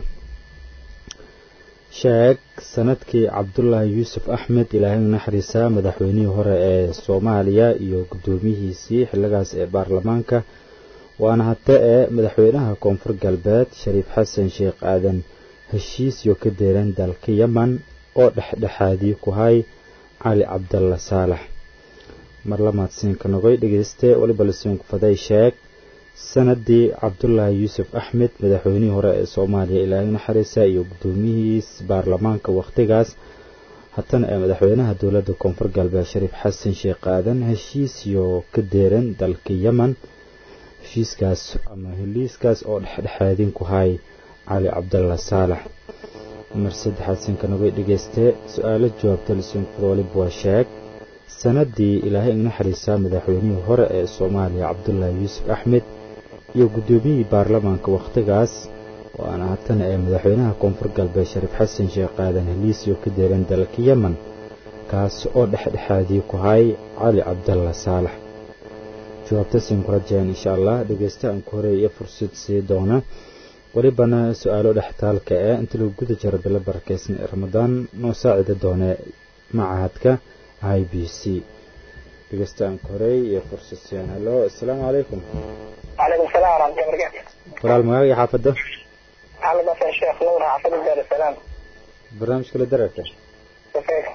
sheeg sanadkii cabdulaahi yuusuf axmed ilaahay naxariisa madaxweynihii hore ee soomaaliya iyo guddoomiyihiisii xilligaas ee baarlamaanka waana hate ee madaxweynaha koonfur galbeed shariif xasan sheekh aadan heshiisyo ka deeran dalka yeman oo dhexdhexaadii ku hay cali cabdalla saalax mar lamaad siinka nogoy dhegeyste waliba lasiinku faday sheeg sanadii cabdulaahi yuusuf axmed madaxweynihii hore ee soomaaliya ilaahay naxariisa iyo guddoomiyihiis baarlamaanka wakhtigaas hatana ee madaxweynaha dowladda koonfur galbeed shariif xasan sheekh aadan heshiisyo ka deeran dalka yeman heshiiskaas ama heliiskaas oo dhexdhexaadin ku hay cali cabdalla saalax mar saddexaad siinka nogoy dhegeyste su-aalo jawaabta lasiinkufada waliba waa sheeg sanadii ilaahay ignaxariisa madaxweynihii hore ee soomaaliya cabdulaahi yuusuf axmed iyo guddoomiyihii baarlamaanka wakhtigaas waana hatana ee madaxweynaha koonfur galbeed shariif xasan sheekh aadan heliisyo ka deeran dalka yeman kaas oo dhexdhexaadii ku hay cali cabdalla saalax jawaabta siinku rajeen insha allah dhegeysta aan ku horeeya fursad sii doona welibana su-aalo dhextaalka ee inta lagu guda jiro bilo barakeysan ee ramadaan noo saacida doone macahadka i b c dhegeystaan korey iyo fursad siin hallo assalaamu calaykum وعليكم السلام ورحمة الله وبركاته walaal magaaga iyo xaafadda محمد حسن الشيخ نور حافظ دار السلام barnaamijka la dareerta كيف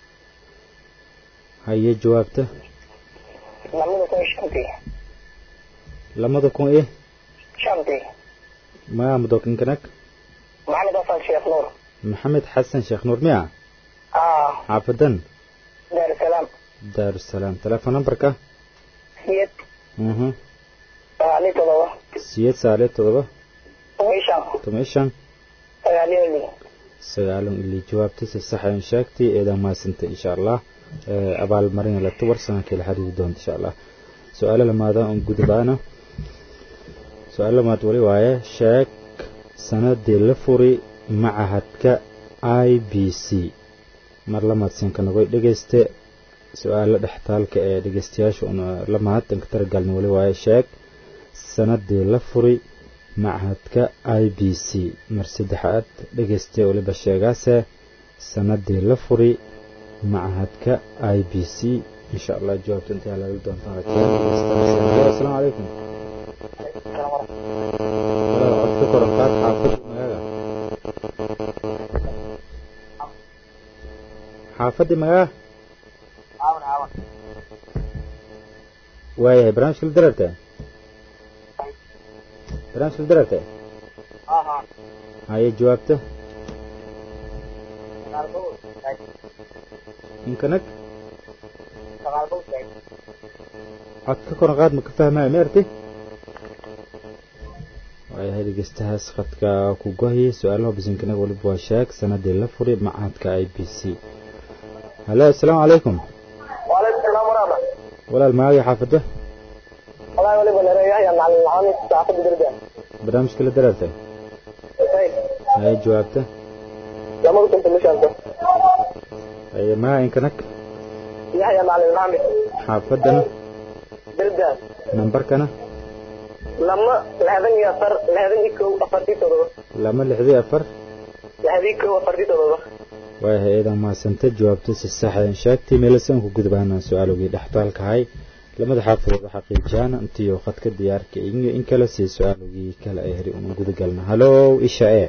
haye jawaabta نمد كوي شمتي lamada kun iyo شمتي magaa mudookinkanak محمد حسن الشيخ نور maxamed xasan sheekh nuur miya اه xaafadan دار السلام daarusalaam telefoon numberka سيد mhm علي تضوى siyeed saale todoba ويشام toban iyo shan علي لي sagaalan ili jawaabta si sax aan sheegtay eedan maasanta insha allah ee abaalmarin la tuwar sanadkii la xiriiri doonta insha allah su-aalo lamaada on gudbaana su-aalo lamaad wali waaye sheeg sanadii la furi macahadka i b c mar lamaadsiinka nagoy dhegeyste su-aalo dhextaalka ee dhegeystayaasha una la mahadtanka taragalna weli waaye sheeg sanadii la furi machadka i b c mar saddexaad dhegeyste weliba sheegaase sanadii la furi machadka i b c insha allah jawaabta intaa laga doontaan asalaamu calaykum codka korankaad xaafada magaaga xaafadii magaa waayahay barnaamijka la dararta barnaamijka la dararta haye jawaabta inkanag cod ka koran qaad ma ka fahmaayo ma arti waayahay dhegeystahaas khadka ku gohiyay su-aalaha bisinkanaga waliba waa sheeg sanadii la furi machadka i b c halo asalaamu calaykum وعليكم السلام ورحمة walaal maagay xaafada والله ولي بلا رياح مع العامل تعقد الدرجة barnaamijka la darartay haye jawaabta لما كنت مش أنت haye maga inkanag يحيى مع العامل xaafadana درجة nambarkana لما لهذن يصر لهذن يكو أفردي تضغط lama lixdii afar لهذن يكو أفردي تضغط waayahay eedan mahadsanta jawaabta si saxdan sheegtay meelasan ku gudbaana su-aalogii dhextaalkahay lamada xaafadood xaqiijiyaan intiyo khadka diyaarka iyo in kale si su-aalogii kale ay heri una gudagalna halow isha e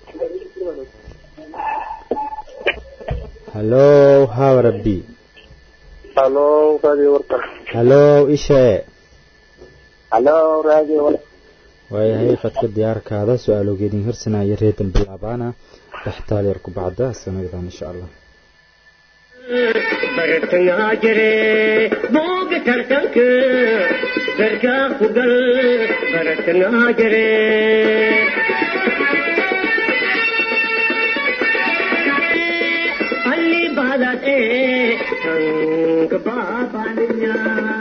halow hawara b halo radio warta halow isha e halo radio warta waayahay khadka diyaarkaada su-aalogeedin hirsanaya reedan bilaabaana dhextaal yar ku bacda sanaddan insha allah bartangaa jire booga tartanka darkaa ku gal bartangaa jire alli baadad ee tanka baabaniya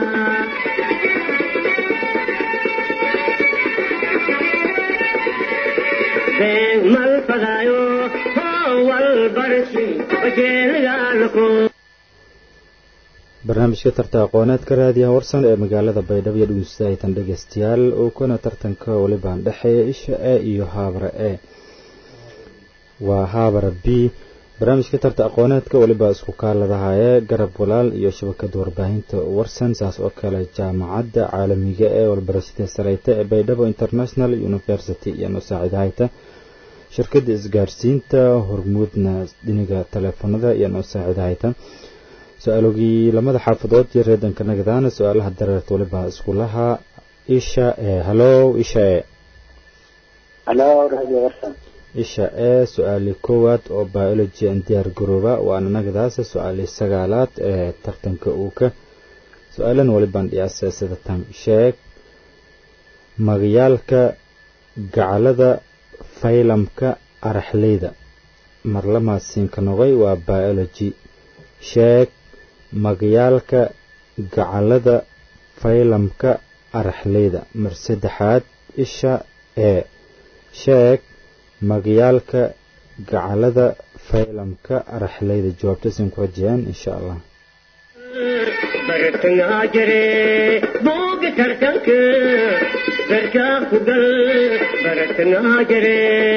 been mal fadaayo howal barsi bajeelgaalko barnaamijka tarta aqooneedka raadiyaha warsan ee magaalada baydhabo iyo dhegeystaaytan dhegeystayaal oo kuna tartanka walibaan dhexeeya isha e iyo haabara e waa haabara b barnaamijka tarta aqooneedka waliba isku kaaladahaye garab walaal iyo shabakada warbaahinta warsan saas oo kale jaamacadda caalamiga ee walbarashada sareyta ee baydhabo international university iyo noosaacidahayta shirkada isgaarsiinta hormuudna dhiniga taleefanada iyo noosaacidahayta su-aalogii lamada xaafadood iyo reedanka nagadaana su-aalaha dareerta waliba iskulaha isha e halow isha e halo radio warsan isha ee su-aali koowaad oo biology an diyaar garooba waana nagadaasa su-aali sagaalaad ee tartanka uuka su-aalan walibaan dhiyaasa sida tan sheeg magayaalka gacalada faylamka araxleyda marlamaasiinka noqoy waa biology sheeg magayaalka gacalada faylamka araxleyda mar saddexaad isha ee sheeg magayaalka gacalada faylamka araxleyda jawaabtasin ku rajayaan insha allah bartangaa jire booga tartanka darkaa ku gal bartangaa jire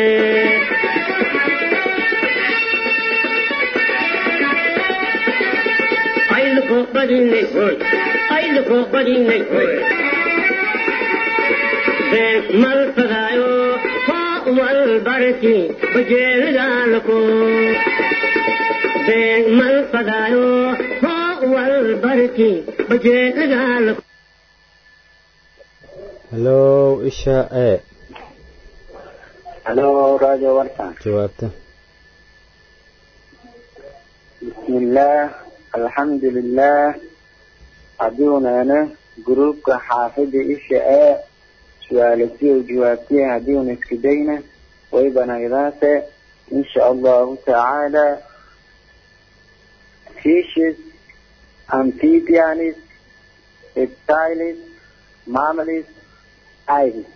ayluko badinay hoy ayluko badinay hoy been mal fadaayo wal barki bajeelgaalko been mal fadaayo wal barki bajeelgaalko halow isha e halo radio warsan jawaabta bismillaah alxamdulilah hadduunana gruubka xaafida isha ee su-aalasiyo jawaabtiya haddiuna isku dayna way banaydaase insha allahu tacaala fishes amphibianis reptiles mammals iris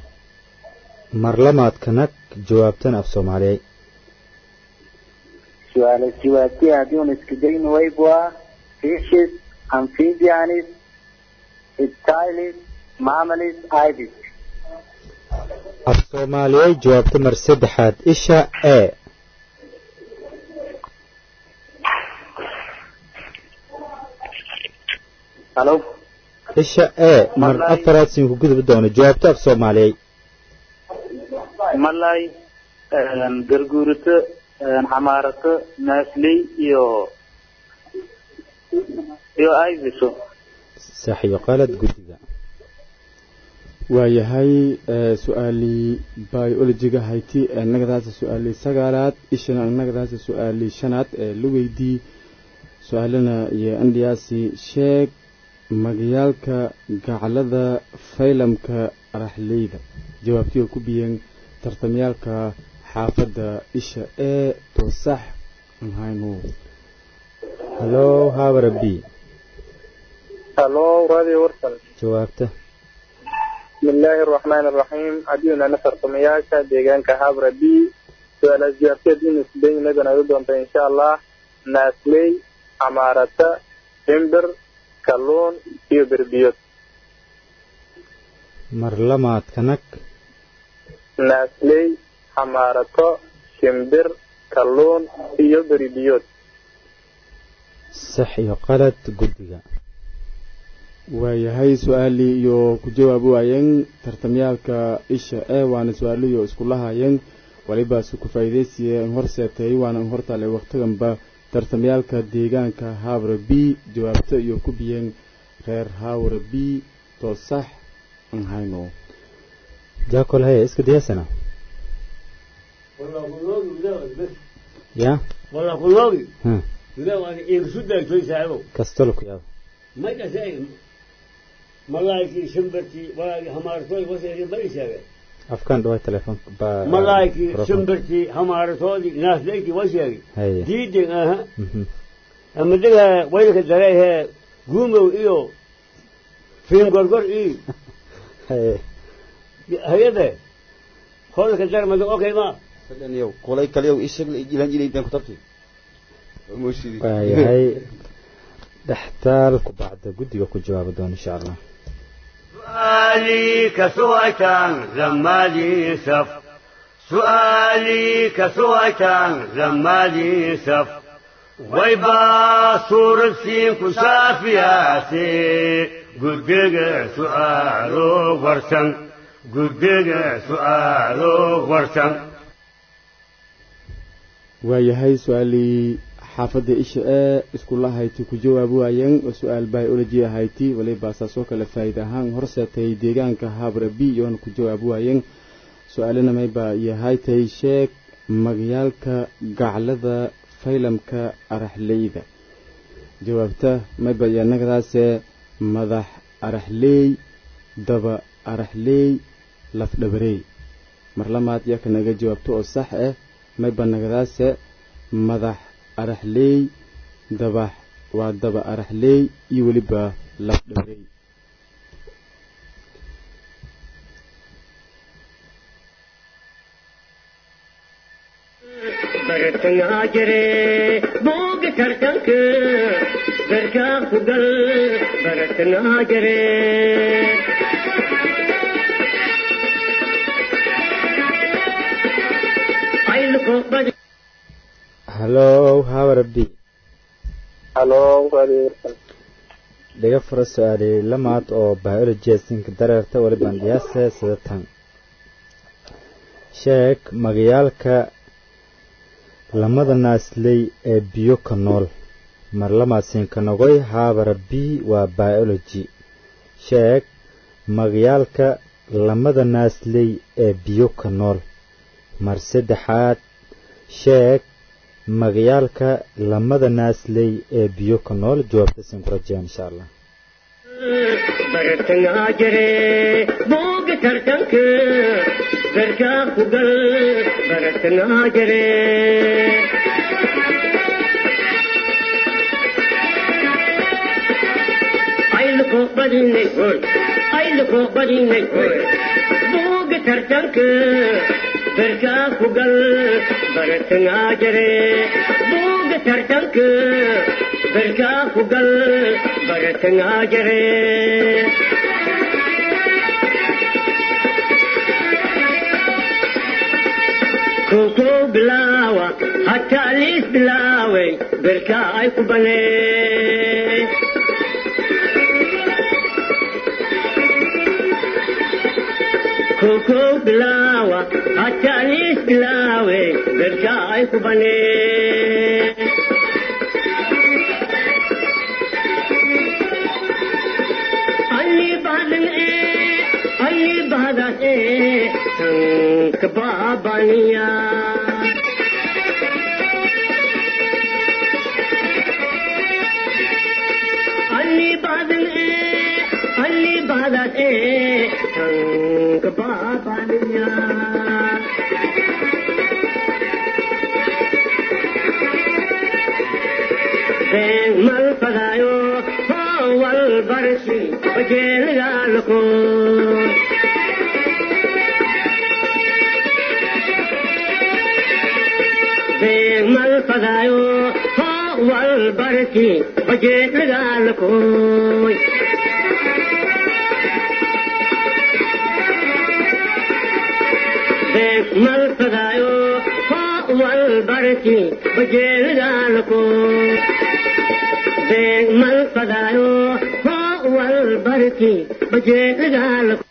marlamaadka nag jawaabtan af soomaaliyay su-aala jawaabtay haddii un iska dayn waybua fishes amphibianis reptiles mammals ibis af soomaaliyey jawaabta mar saddexaad isha e halo isha e mar afaraad siin ku gudbi doono jawaabta af soomaaliyey malay garguurito xamaarato naasley iyo iyo ibiso sax iyo qalad guddiga waayahay su-aalii biologiga hayti nagadaasa su-aalii sagaalaad ishana nagadaasa su-aalii shanaad ee la weydii su-aalana iyo andhiyaasi sheeg magayaalka gaclada faylamka araxleyda jawaabtiga ku biyeen tartamyaalka xaafadda isha ee toosax mahaynu halo habara b halo radio warsan jawaabta بسم الله الرحمن الرحيم عدينا نفر قمياشا ديغان كهابرا بي سؤال الزيارتين دين سبين نبنا يدون إن شاء الله ناسلي عمارة جمبر كالون iyo berbiyood mar lamaad kanag naasley xamaarato shimbir kalluun iyo beribiyood sax iyo qalad guddiga waayahay su-aalii iyo ku jawaab waayeen tartamyaalka isha e waana su-aaliyo iskulahaayeen walibaase ku faa'iidaysiye in hor seetay waana in hortaalay wakhtiganba tartamyaalka deegaanka haabra b jawaabto iyo ku biyeen reer haawra b toosax an hayno jaakol haya iska diyaasana ya والله كلوغي ha لا وانا يرشد توي ساعو kastolo ku yaabo ما كسي ملايكي شمبرتي ولا همارتوي وسيري ما يساوي afkaan dhawaa telefoonka ba ملايكي microphone. شمبرتي همارتوي ناس ليكي وسيري haya ديدي اها Mhm. اما دغا ويلك دريه قوموا ايو فين غرغر اي haya هيدا خولك الدار ما اوكي ما fadhaniyow qolay kaliyow ishag ilan jilaydaan kutabti mooshidi waayahay dhextaal ku bacda guddiga ku jawaabi doona insha allah سؤالي كسويتان لما لي سف سؤالي كسويتان لما لي سف ويبا صور سين كسافياتي قدق سؤالو ورسن قدق سؤالو ورسن waayahay su-aalii xaafadda isha ee iskula hayti ku jawaab waayeen oo su-aal biology ahayti waliba saasoo kale faa'iida ahaan horseetay deegaanka habra b iyoona ku jawaab waayeen su-aalina mayba iyo haytay sheeg magayaalka gaclada faylamka araxleyda jawaabta mayba iyo nagadaase madax araxleey daba araxleey lafdhabarey mar lamaad yaa kanaga jawaabto oo sax ah mayba nagadaase madax araxleey dabax waa daba araxleey iyo weliba lafdhabarey bartangaa jire booga tartanka garkaa ku gal bartangaa jire ayluko badi halo habara b halo radio warsan dhiga fura su-aali lamaad oo biology sinka dareerta waliban dhiyaase sida tan sheeg magayaalka lamada naasley ee biyo ka nool mar lamaad siinka nogoy haabara b waa biology sheeg magayaalka lamada naasley ee biyo ka nool mar saddexaad sheeg magayaalka lamada naasley ee biyo ka nool jawaabta siin ku rajeyaan insha allah bartangaa jire booga tartanka garkaa ku gal bartangaa jire ayluko badinay hoy ayluko badinay hoy booga tartanka berkaa ku gal baratangaa jire buuga tartanka berkaa ku gal baratangaa jire koko bilaawa hataa liis bilaaway berkaa ay ku banee koko bilaawa hataa liis bilaawe berkaa ay ku banee alli badan ee alli badan ee tanka baabaniya alli badan ee alli badan ee tanka baabaniya been mal fadaayo wal barsi bajeelgaalko been mal fadaayo wal barsi bajeelgaalkoy been mal fadaayo wal barsi bajeelgaalkoy been mal fadaayo wal barsi bajeelgaalkoy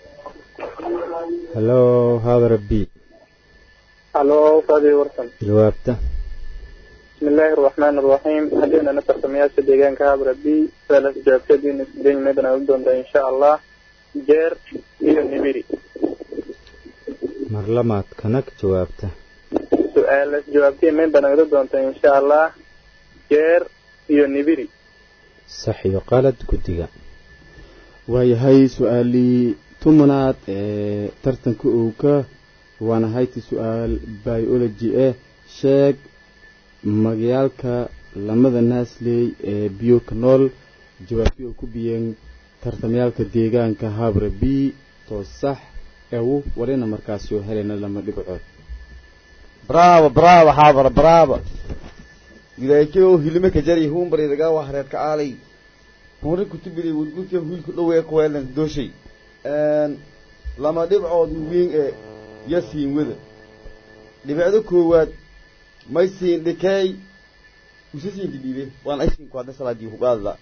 halo haadara b halo fadi warsan jawaabta بسم الله الرحمن الرحيم هدينا نفر سمياسة ديغان كهابر بي ثلاث جابتة دين دين ميدنا ودون إن شاء الله جير إيو نبيري mar lamaad kanag jawaabta سؤال جوابتي ميدنا ودون إن شاء الله جير إيو نبيري sax iyo qalad guddiga waayahay su-aalii tumanaad ee tartanka owka waana hayti su-aal biology eh sheeg magayaalka lamada naasley ee biyo ka nool jawaabtii oo ku biyeen tartamayaalka deegaanka habra b too sax ewu walina markaasi oo helayna lama dhibcood bravo bravo xaabara bravo wilaayakeo hilime ka jari huunbari dagaa waa hareerka aalay hunri kutubili wudgudka wiilku dhowee kuweelan dooshay lama dhibcood wiin ee yasiin wada dhibicdo koowaad may siin dhikeey usa siin dhidhiibe waan aysiin ku hadda salaadii hugaadla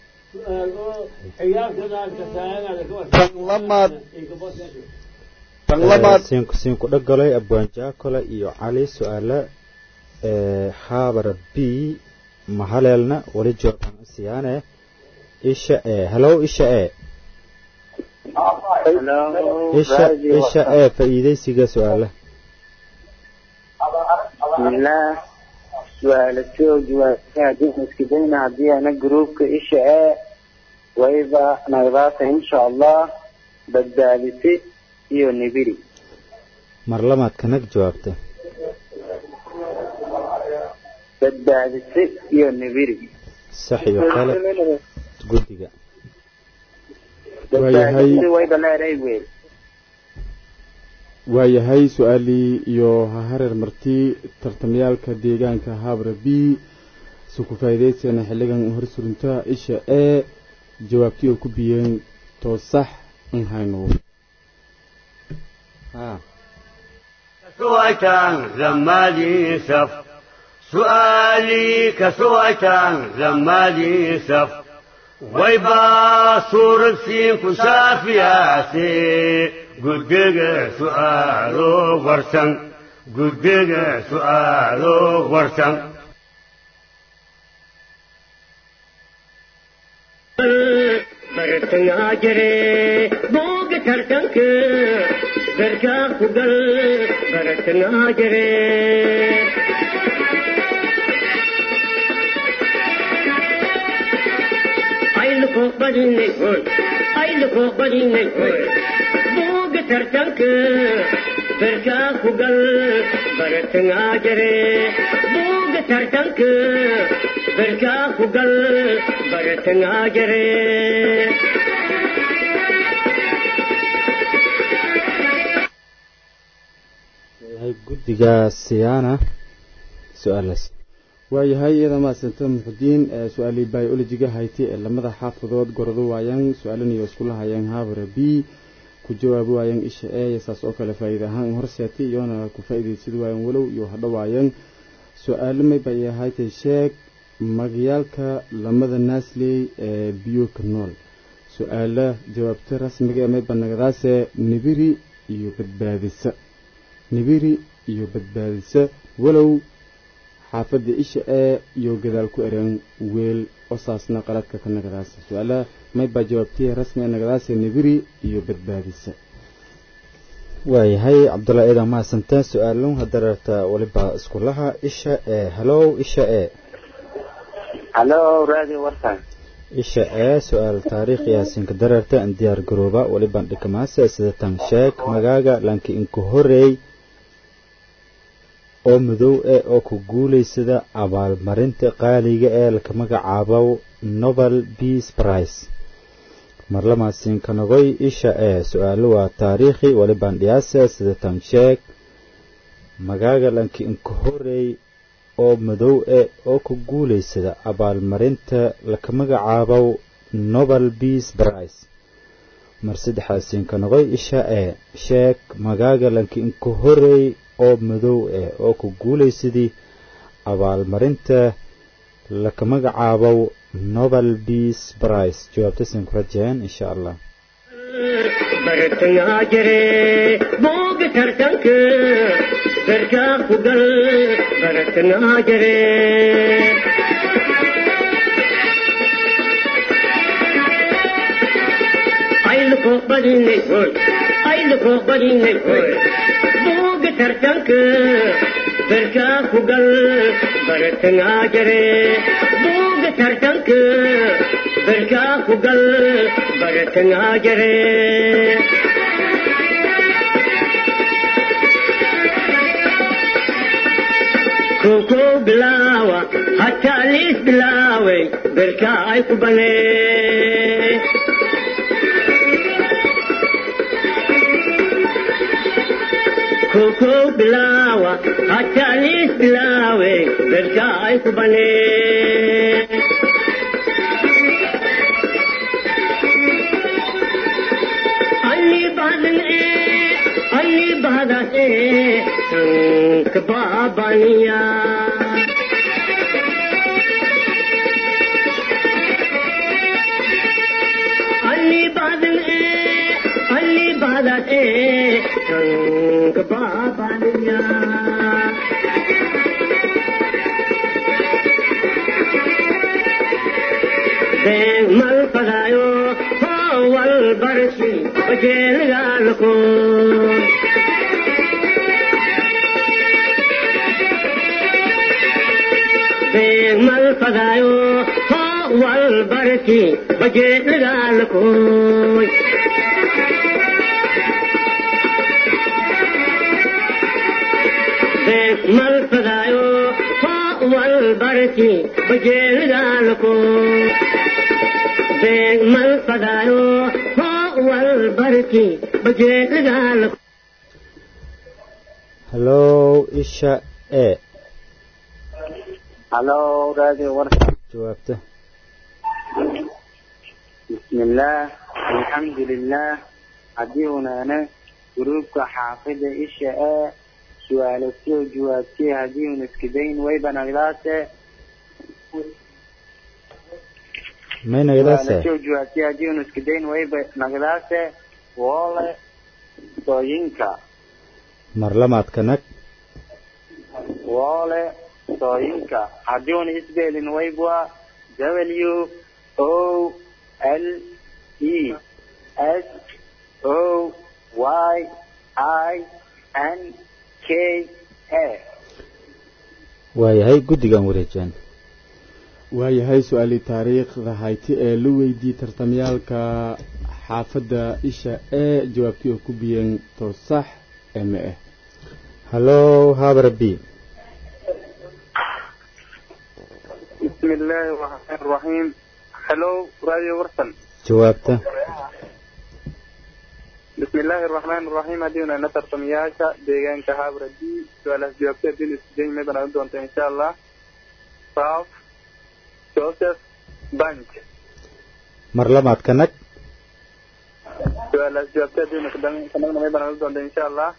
tan lamaad tan lamaad siinku siinku dhagolay abwaan jaakole iyo cali su-aale ee haabara b mahaleelna wali jawaabaan siyaane isha e halow isha e isha isha e faa'iidaysiga su-aale بسم الله سؤالتي وجوابتي هدين مسكدين هدي أنا جروبك إيش إيه وإذا نغضاك إن شاء الله بدالتي إيو نبيري mar lamaad kanag jawaabta بدالتي إيو نبيري sax iyo qalad guddiga بدالتي وإذا لا ريبويل waayahay su-aalii iyo hahareer marti tartamayaalka deegaanka habra b su ku faa'iidayseena xilligan hor surunta isha ee jawaabtii oo ku biyeen too sax in hayno ha كسويتان زمادي سف سؤالي كسويتان زمادي سف ويبا صور سين كشافياسي قدق سؤالو ورسن قدق سؤالو ورسن bartangaa jire booga tartanka garkaa ku gal bartangaa jire ayluko badinay hoy ayluko badinay hoy booga tartanka garkaa ku gal bartangaa jire booga tartanka garkaa ku gal bartangaa jire yahay guddiga siyaana su-aalaas waayahay iyada maasanta muxudiin su-aalii biologiga hayti ee lamada xaafadood gordo waayaan su-aalan iyo iskula hayaan habara b ku jawaabi waayaan isha e saas oo kale faa'iida ahaan horseetay iyona ku faa'iidaysid waayaan walow iyo hadho waayaan su-aalo may bay ahaytay sheeg magayaalka lamada naasley ee biyo ka nool su-aala jawaabta rasmiga ee may banagadaase nibiri iyo badbaadisa nibiri iyo badbaadisa walow xaafadda isha ee iyo gadaal ku ereen weel osaasna qaladka ka nagadaasa su-aalaha may baa jawaabtiya rasmi ee nagadaasa nibiri iyo badbaadisa waayahay cabdullahi ciidan mahadsanta su-aalun hadararta waliba iskulaha isha ee halow isha ee halo radio warsan isha ee su-aal taariikh yaasinka dararta an diyaar garooba waliban dhikamaase sidatan sheeg magaaga lanki inku horeey oo madow eh oo ku guulaysada abaalmarinta qaaliga ee laka magacaabo novel peace price marlamaasinkanagooy isha ee su-aalo waa taariikhi waliban dhiyaase sidatan sheeg magaaga lanki inku horeey oo madow eh oo ku guulaysada abaalmarinta laka magacaabo nobel peace price mar saddexaasiinkanoqoy isha ee sheeg magaaga lanki inku horeey oo madow eh oo ku guulaysadii abaalmarinta laka magacaabo nobel peace price jawaabtasin ku rajeen insha allah bartangaa jire booga tartanka garkaa ku gal bartangaa jire ayluko badinay hoy ayluko badinay hoy booga tartanka garkaa ku gal bartangaa jire booga tartanka garkaa ku gal bartangaa jire koko bilaawa hataa liis bilaaway garkaa ay ku banee koko bilaawa hataa liis bilaawe garkaa ay ku banee ಅಲ್ಲಿ ಬಾದನೆ ಅಲ್ಲಿ ಬಾದನೆ ಸಂಕ ಬಾಬನಿಯ ಅಲ್ಲಿ ಬಾದನೆ ಅಲ್ಲಿ ಬಾದನೆ ಸಂಕ ಬಾಬನಿಯ mal pagayo wal barsi bajel galko mal pagayo wal barsi bajel galko mal pagayo wal barsi bajel galko mal pagayo wal barki bajeedagaal halow isha ee halo radio warsan jawaabta bismillaah alxamdulilah haddii unaana gruubka xaafida isha ee su-aalo soo jawaabtay haddii una iskidayn wayba nagdaase may nagadaase soo jawaabtay haddii una iskidayn wayba nagdaase woole sooyinka marlamaadka nag woole sooyinka haddii una isbeelin waybwa w o l e s o y i n k a waayahay guddigan wareejaan waayahay su-aalii taariikhda hayti ee la weydiiyey tartamyaalka xaafadda isha ee jawaabtii oo ku biyeen toosax ee ma ah halow habar b بسم الله الرحمن الرحيم هلو راديو ورسن jawaabta بسم الله الرحمن الرحيم هدينا نتر تمياشا ديغان كهابرة دي سؤال جوابتي دين استجين ميبنا ودونت إن شاء الله صاف جوزيف بانك mar labaad ka nag سؤال جوابتي دين كمان ميبنا ودونت إن شاء الله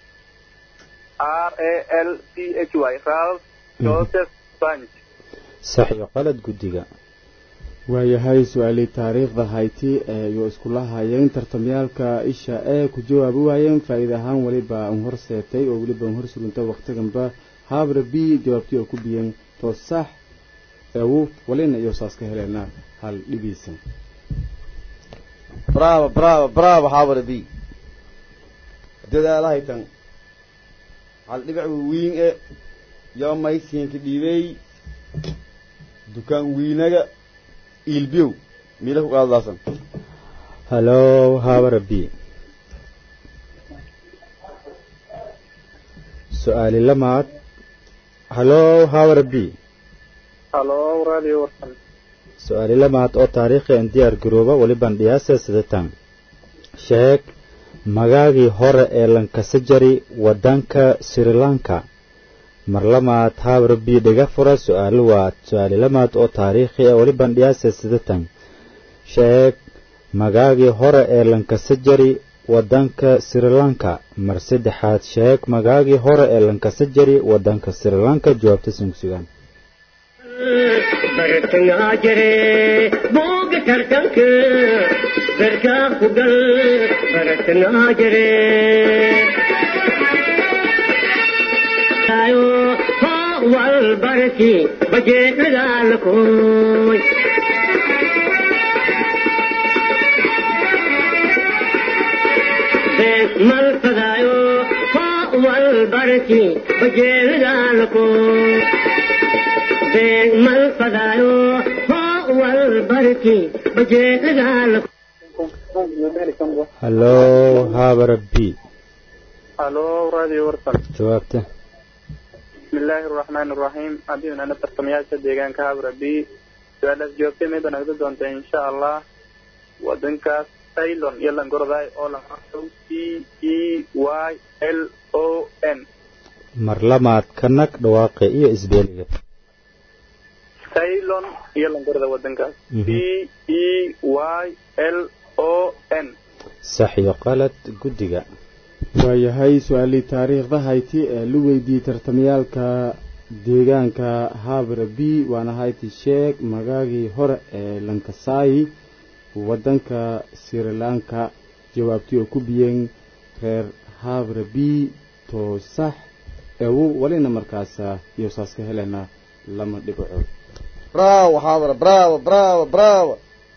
R A L C H Y رالف جوزيف بانك sax iyo qalad guddiga waayahay su-aalii taariikhda hayti ayuu iskula hayeen tartamyaalka isha ee ku jawaabi waayeen faa'iida ahaan weliba un hor seetay oo weliba un hor surunta waqtiganba haabra b jawaabtii oo ku biyeen toos sax eewu walina iyo saas ka heleena hal dhibiisan bravo bravo bravo haabara b dadaalahaytan hal dhibic wiin e yoo maysiinka dhiibey dukaan wiinaga iilbiyow miila ku qaadadaasan hallow haabara b su-aali lamaad hallow haabara b هلو راديو ورسن su-aali lamaad oo taariikhi aan diyaar garooba weliban dhiyaasa sidatan sheeg magaagii hore ee lankasajari waddanka sri lanka mar lamaad haabra b dhiga fura su-aalo waad su-aali lamaad oo taariikhi ah weliban dhiyaasa sidatan sheeg magaagii hore ee lankasajari waddanka sri lanka mar saddexaad sheeg magaagii hore ee lankasajari waddanka sri lanka jawaabta sugsugaan bartangaa jire booga tartanka darkaa ku gal bartangaa jire ayo hoo wal barki bajeedhagaalakooy mal fadaayo hoo wal barki bajeedhagaalakooy mal fadaayo hoo wal barki bajeedhagaalakooy hallow haabara b هلو راديو ورسن jawaabta بسم الله الرحمن الرحيم أبينا نتر تمياشا ديغان كهابرة بي سؤال جوابتي ميبنا ودونت إن شاء الله ودنكاس سايلون يلا نقرضاي أولا سي إي واي إل أو إن mar lamaad ka nag dhawaaqe iyo isbeeliga سايلون يلا نقرضا ودنكاس Mhm. سي إي واي إل أو إن sax iyo qalad guddiga waayahay su-aalii taariikhda hayti ee la weydiiyey tartamayaalka deegaanka haabra b waana hayti sheeg magaagii hore ee lankasaayi waddanka sri lanka jawaabtii oo ku biyeen reer haabra b too sax eewu walina markaasa iyo saas ka helena lama dhibacood bravo haabara bravo bravo bravo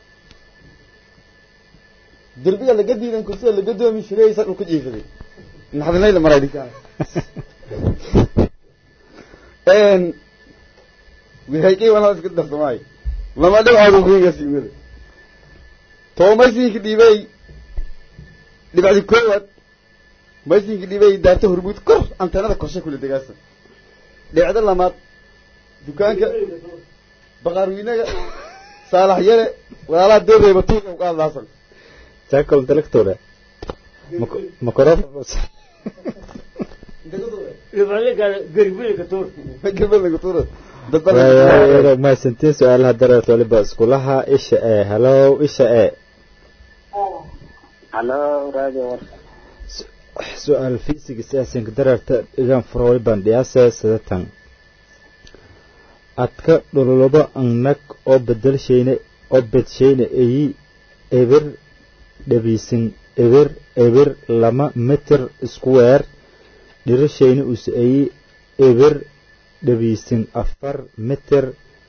derbiga laga diidan kursiga laga doomi jiray sa dhulka jiifaday naxdinayla maray dhinkaa n wihaykay wana iska darsamaayo lama dhibcood kuiga siimada too maysinka dhiibay dhibcdi koowaad maysinka dhiibay daarta hormuud kor anteenada korshe kula degaasa dhibcda lamaad dukaanka baqaarweynaga saalax yare walaalaha doobeyba tuuga u qaadlaasan jackal director microphone waayahay mahadsantiin su-aalaha dareert waliba iskulaha isha ee hallow isha ee هلو راديو ورسن su-aal fiisiga siyaasinka dareerta dhigaan fura waliban dhiyaasa sidatan adka dhululaba angnag oo bedelshayne oo bedshayne eyi ebir dhabiisin ebir ebir lama mitir square dhirashayne use eyi ebir dhabiisin afar mitir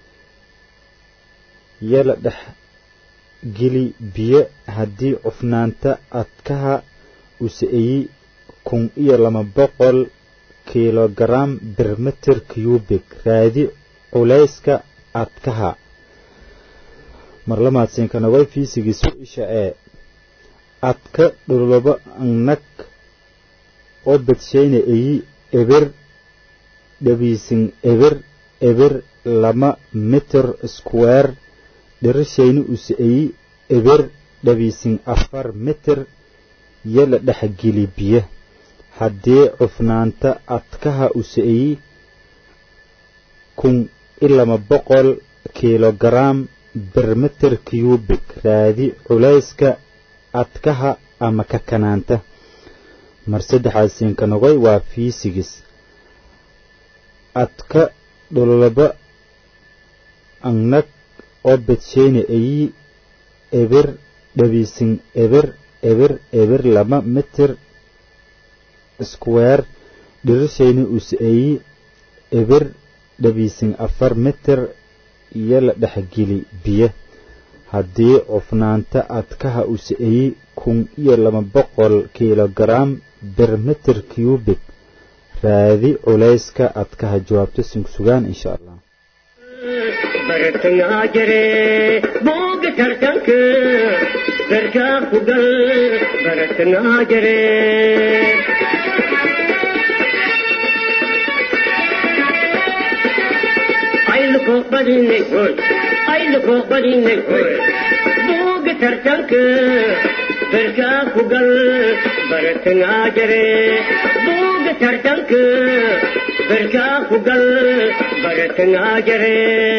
yala dhex geli biyo haddii cufnaanta adkaha use eyi kun iyo lama boqol kilogaram bir mitir cubic raadi culayska adkaha marlamaadsiinkana way fiisigiisu isha ee adka dhululaba nag oo bedshayna eyi ebir dhabiisin ebir ebir lama mitir square dhirashayna use eyi ebir dhabiisin afar mitir iyo la dhexgeli biyo haddii cufnaanta adkaha u sa'eeyey kun iyo laba boqol kilogaram bermeter cubik raadi culayska adkaha ama kakanaanta mar saddexaasiinka noqoy waa fiisigis adka dhololaba angnag oo bedsheyne ayi eber dhabiisin eber eber eber laba mitir square dhirishayna us-ayi eber dhabiisin afar mitir iyo la dhexgeli biyo haddii cufnaanta adkaha us-ayi kun iyo laba boqol kilogaram bermeter cubik raadi culayska adkaha jawaabto sinsugaan insha allah bartangaa jire booga tartanka darkaa ku gal bartangaa jire ayluko badinay hoy ayluko badinay hoy booga tartanka darkaa ku gal bartangaa jire booga tartanka darkaa ku gal bartangaa jire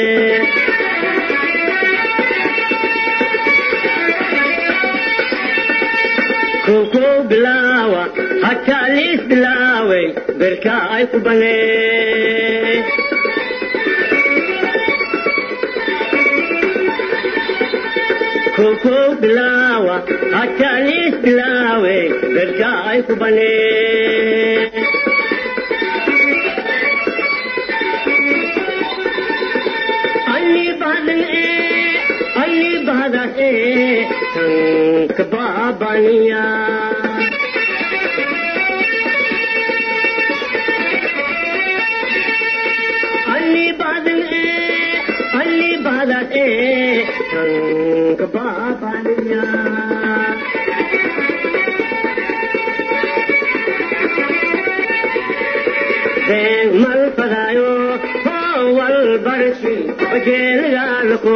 koko bilaawa hataa liis bilaaway berkaa ay ku banee koko bilaawa hataa liis bilaaway berkaa ay ku banee anni badan ee anni badan ee tanka baabaniya anni badan ee anni badan ee tanka baabaniya Been mal fadayo wal barsi bajeel gaalko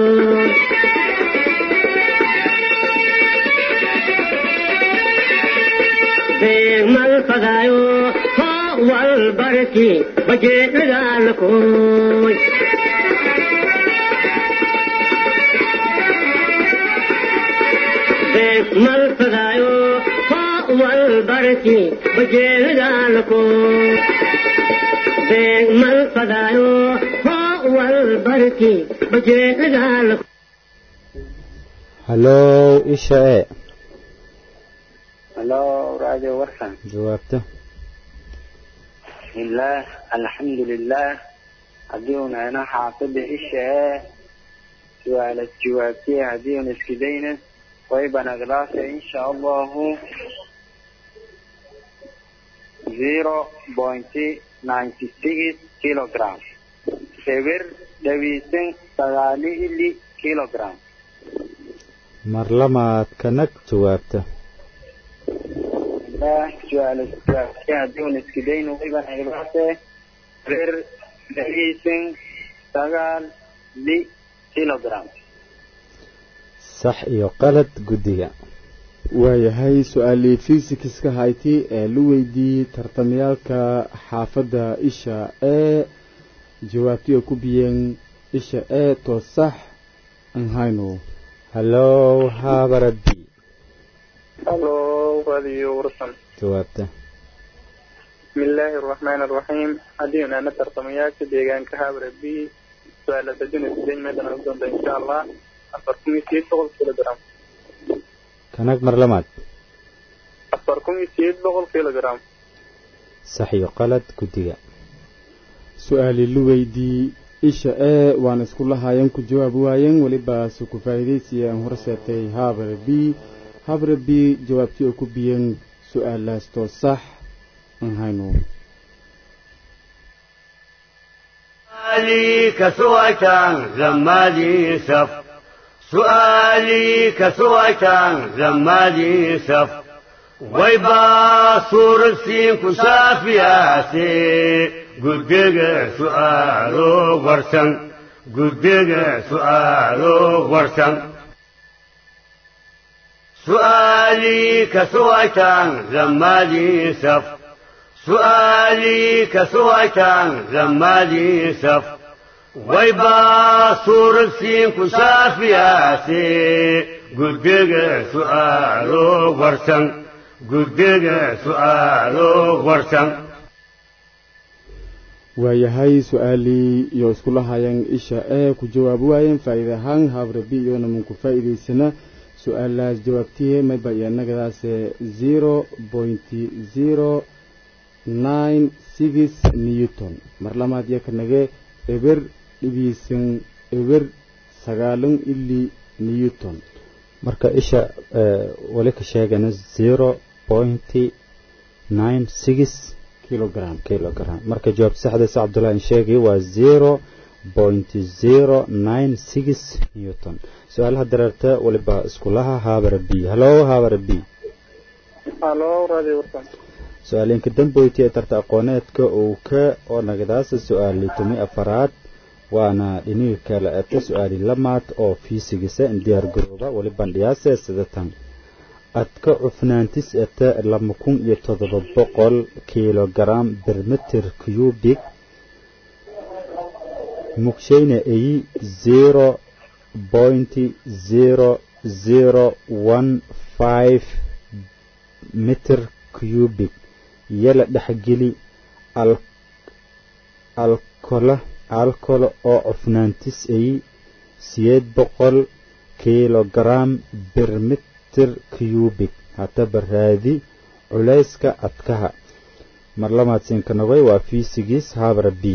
Been mal fadayo wal barsi bajeel gaalko Been mal fadayo wal barsi bajeel gaalko beeg mal fadaayo hoo wal barki bajeedaal hallow isha ee halo radio warsan jawaabta bismillaah alxamdulilaah haddii una ina xaafida isha ee su-aalas jawaabtiye haddii una iskidayna waybanaglaasa insha allahu zero point ninety six kilogram eber dhawiisan sagaali ili kilogram mar lamaad kanag jawaabta su-aala jawaabtiye haddii una iskidayna waybanaglaase eber dhawiisan sagaal li kilogram sax iyo qalad guddiga waayahay su-aalii fisikska hayti ee la weydiiyey tartamayaalka xaafadda isha ee jawaabtii oo ku biyeen isha ee to sax aan hayno hallow haabara b halo radio warsan jawaabta bismillaahi araxmaani araxiim haddii unaana tartamayaasha deegaanka habra b su-aala sadin sideed meedan ugu doonta insha allah afar kun iyo sideed boqol kilogram kanag mar lamaad afar kun iyo sideed boqol kilogram sax iyo qalad guddiga su-aalii la weydiiyey isha ee waan isku lahaayeen ku jawaab waayeen welibaase ku faa'iidaysiya aan horseetay habre b habre b jawaabtii oo ku biyeen su-aalaas to sax aan hayno سؤالي كسوة زمادي سف سؤالي كسوة زمادي سف ويبا صور السين كسافياتي قدق سؤالو ورسن قدق سؤالو ورسن سؤالي كسويتان زمالي سف سؤالي كسويتان زمالي سف ويبا صور السين كشافياتي قدق سؤالو ورسن قدق سؤالو ورسن waayahay su-aalii iyo iskula hayaan isha ee ku jawaabi waayeen faa'iida ahaan habrabi iyona manku faa'iidaysana su-aalaas jawaabtihe mayba iyo annagadaase zero pointy zero nine six newton mar lamaad iyo kanage eber dhibiisan eber sagaalan ili newton marka isha wali ka sheegana zero pointy nine six kilogram kilogram marka jawaab saxdaas cabdullahi in sheegay waa zero point zero nine six newton su-aalaha dareerta waliba iskulaha haabara b hallo haabara b halo radio warsan su-aalinka damboyti ee tarta aqooneedka uu ka oo nagadaasa su-aali tumi afaraad waana dhiniga kale eta su-aali lamaad oo fiisigisa diyaar garooba wali bandhiyaase sidatan adka cufnaantis eta lama kun iyo todoba boqol kilogaram bermeter cubic mugshayna eyi zero point zero zero one five meter cubic yala dhexgeli alkola alkolo oo cufnaantis eyi siyeed boqol kilogaram bermeter cubic hataba raadi culayska adkaha mar lamaadsiinka nogay waa fiisigiis habra b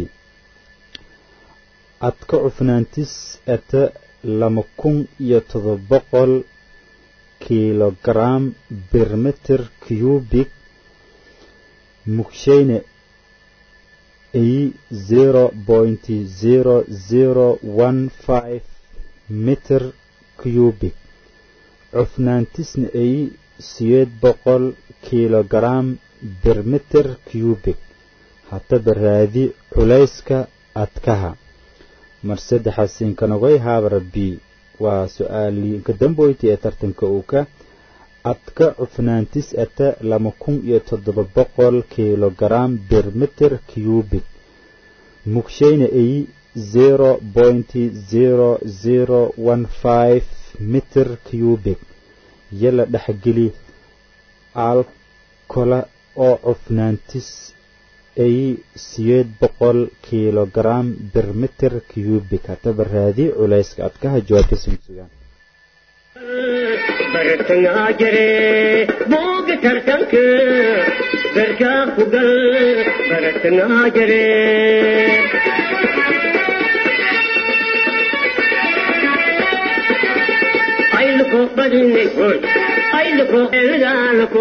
adka cufnaantis eta lama kun iyo todoba boqol kilogaram bermeter cubic mugshayna eyi zero point zero zero one five meter cubic cufnaantisna eyi siyeed boqol kilogaram bermeter cubic hataba raadi culayska adkaha mar saddexaasiinka nogay habra b waa su-aaliinka damboyti ee tartanka uu ka adka cufnaantis ata lama kun iyo toddoba boqol kilogaram bermeter cubic mugshayna eyi zero point zero zero one five meter cubic yala dhexgeli alkola oo cufnaantis eyi siyeed boqol kilogaram bermeter cubic hataba raadi culayska adkaha jawaabta sinsugaan bartangaa jire booga tartanka garkaa ku gal bartangaa jire ayluko badinay hoy ayluko elgaalako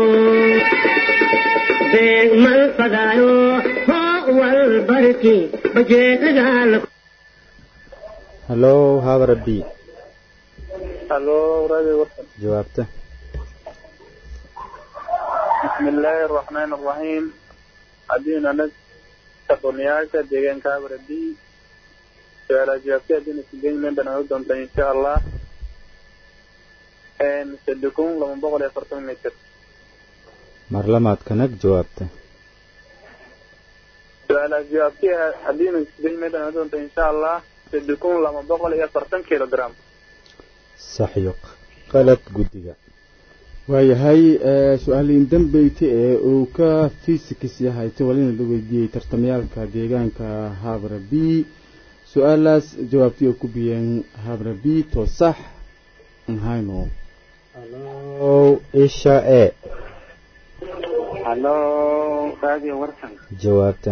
beeg mal fadaayo hoo wal barki bajeelgaalako hallo habra b halo radio warsan jawaabta بسم الله الرحمن الرحيم عدينا نس تقنياشا ديغان كابر دي سؤال جوابتي عدينا سجين من بنا هدون إن شاء الله ان سدكون لما بقول يفرطون متر mar lamaad kanag jawaabta سؤال جوابتي عدينا سجين من بنا هدون إن شاء الله سدكون لما بقول يفرطون كيلو جرام saxyo qalad guddiga waayahay su-aaliin dambeyti ee uu ka fisikis yahay ti walina la weydiiyey tartamayaalka deegaanka habra b su-aalaas jawaabtii oo ku biyeen habra b to sax nhayno hallo isha e halo radio warsan jawaabta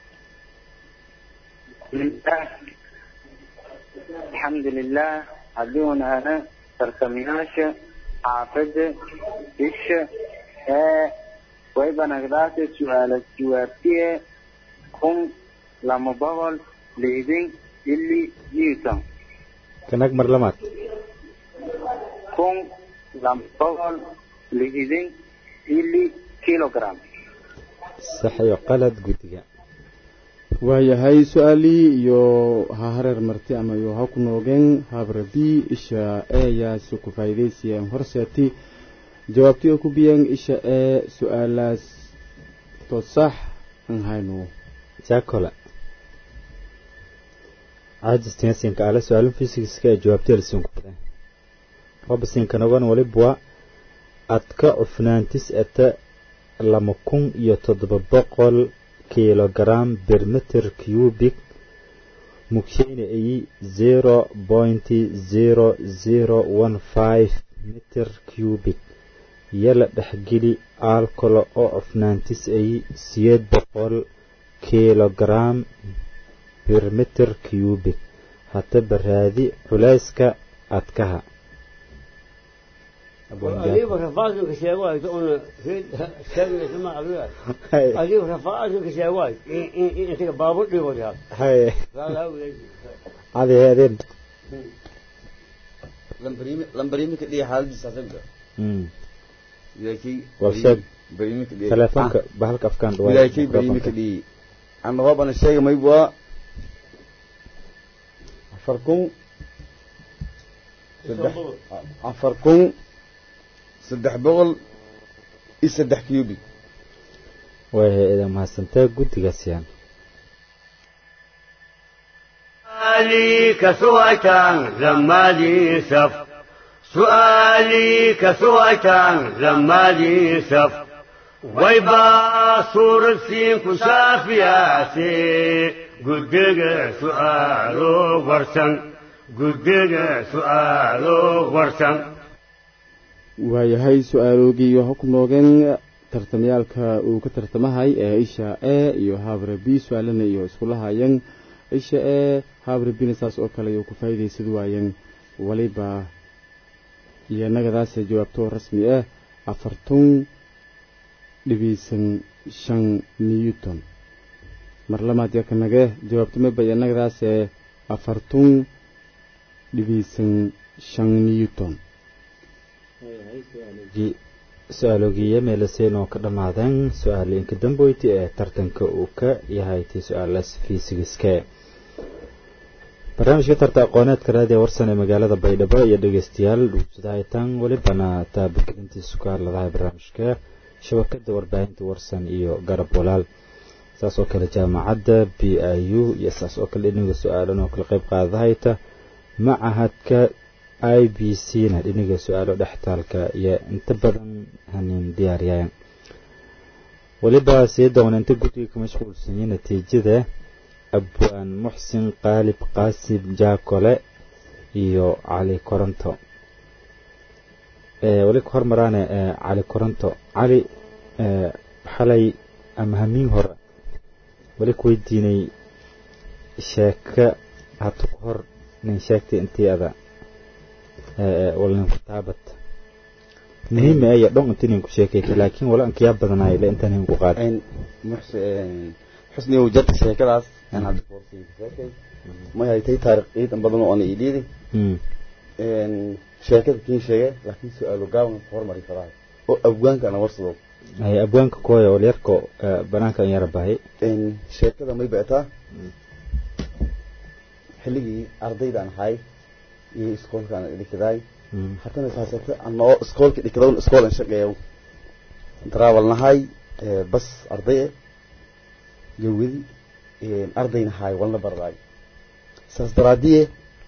bismillah alxamdulilah haddiuna ana tartamayaasha xaafadda isha ee waybanagdaase su-aala jawaabtiye kun lama boqol lixdan ili newton kanag mar lamaad kun lama boqol lixdan ili kilogram saxyo qalad guddiga waayahay su-aalii iyo ha hareer marti ama iyo ha ku noogeen habra b isha eeyaasi ku faa'iidaysayeen horseeti jawaabtii oo ku biyeen isha ee su-aalaas to sax aan hayno jacola caajistensinka ala su-aalin fisikska ee jawaabteeda sinku badan robisinkanagana walibwa adka cufnaantis ata lama kun iyo toddoba boqol kilogram bermeter cubic mugsheyna ayi zero pointy zero zero one five meter cubic yala dhexgeli alcolo oo cufnaantis ayi siyeed boqol kilogram bermeter cubic hataba raadi culayska adkaha adiiba rafaadka sheegwaay una sheegaysa adiga adiiba rafaadka sheegwaay intaga baabur dhigoyaa haye adeedeen lambarimi ka dhiga xaaladiisa asaga wilaakay Warshaad. barimi ka dhiga telefoonka bahalka afkaan dhawaad wilaakay barimi ka dhigi ana hoobana sheega mayb waa afar kun saddex afar kun saddex boqol iyo saddex cubic way hay-ada mahadsantaa guddigaas yaan سؤالي كسويتان لما لي سف سؤالي كسويتان لما لي سف ويبا صور السين كشافياتي قدق سؤالو ورسن قدق سؤالو ورسن waayahay su-aaloogii waxa ku noogeen tartamayaalka uu ka tartamahay ee isha e iyo habre b su-aalana iyo iskula haayeen isha e habre bina saas oo kale ayuu ku faa'iidaysad waayeen waliba iyo nagadaasa jawaabto rasmi ah afartun dhibiisan shan newton mar lamaad yarka nage jawaabto maba iyo nagadaase afartun dhibiisan shan newton su-aaloogiiya meelaseen oo ka dhammaadeen su-aalooyinka damboyti ee tartanka uu ka yahay tii su-aalaas fiisigiske barnaamijka tarta aqooneedka raadiya warsan ee magaalada baydhabo iyo dhegeystayaal dhuusadahaytaan welibana taabagelintiisu ka hadladahay barnaamijka shabakada warbaahinta warsan iyo garab walaal saas oo kale jaamacadda b i u iyo saas oo kale dhiniga su-aalan oo kala qeyb qaadahayta macahadka i b c na dhiniga su-aalo dhextaalka iyo inta badan hanin diyaariyaan weliba sii doona inta guddiga ka mashquulsanyay natiijada abwaan muxsin qaalib qaasim jaakole iyo cali koronto weli ka hormaraane cali koronto cali xalay ama hamiin hore weli ku weydiinay sheeka hata ku hor nin sheegtay intii ada walnin ku taabat muhiim aya dhon inta nin ku sheekaytay laakiin wala ankiyaa badanaay le intaan hin ku qaaday xusni uu jarta sheekadaas aan hadda koorsiin ka sheekay ma haytay taariikh ciidan badan oo aan iidhiidi sheekada kiin sheegay laakiin su-aalo gaaban ka hormari farahay oo abwaanka ana warsado hay abwaanka kooya wal yarko banaanka an yara bahay sheekada may beetaa xilligii ardaydaan ahay iyo iskoolkaan dhikadaay haddana saasate anoo iskoolka dhikadawn iskoolan shaqeeyo travel nahay bas arday eh gawadi ardayna haay walna bardaay saas daraadiye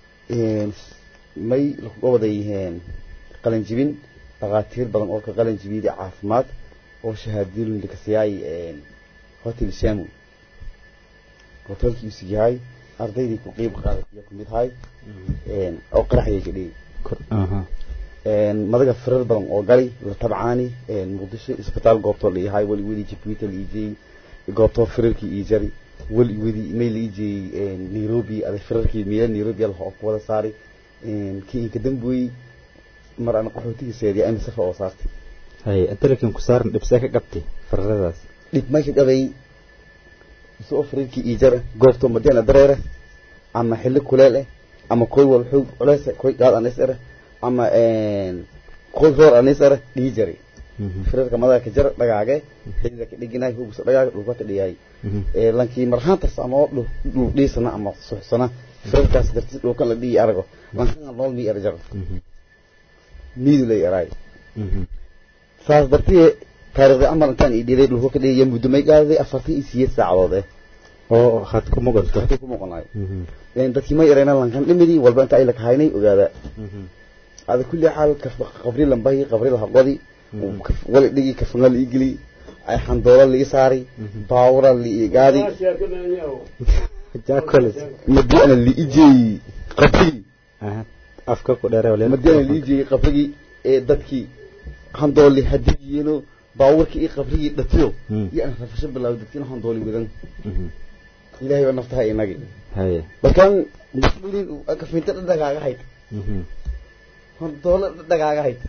may lakuga waday qalin jibin dhakhaatiir badan oo ka qalin jibiyada caafimaad oo shahaadooyin lakasiyaay hotel shamu hotelkii usig yahay ardaydii ku qiib qaadatiya kumid hay oo qaraxyay ka dhigi madaga firar badan oo gali la tabcaani muqdisho isbitaal goobtoo la yahay weli weli jibuuti la iijiyey goobtoo firarkii ii jari weli weli may la iijiyey nairobi ada firarkii miya nairobi ala ku wada saari kii inka dambuy mar ana qaxootiga seediya ina safa oo saartay hay inta lakin ku saaran dhibsee ka qabtay firaradaas dhib meesha qabay isoo firarkii ii jara goobtoo madiana dareere ama xilli kuleel eh ama koy wal xoog culeys koy gaad anis ere ama koy roor anis ere dhii jari firarka madaga ka jar dhagaage xilida ka dhiginaay hugsa dhagaage dhulka ka dhigay lankii marhaantas ama dhul dhiisana ama suxsana firarkaas dartiis dhulkan la dhigi arago lankan nool mi erjar miidu lay eraay saas dartii taariikhda camal intaan ii dhiday dhulka ka dhigaya muddo may gaadaday afartan iyo sideed saacadood eh oo had ku muqanto dadkii ku muuqanayo dadkii ma yarayna lankan dhimidii walba inta ay la kahaynay ogaada ada kulli xaal qabri lambahi qabri lahaqodi wali dhigi kafanga la igeli ay xandoola la isaari baawura la igaadi jaakoles madiana la ijeeyi qabrigii afka ku dheere wale madiana la ijeeyi qabrigii ee dadkii handooli hadigiyeeno baawurkii iyo qabrigii dhatiyo iyo aan rafasho bilaaway dadkiina handooli wadan ilaahay baa naftaha inagi haye markaan muslimin kafinta dhadhagaaga hayd handoolo dhadhagaaga hayd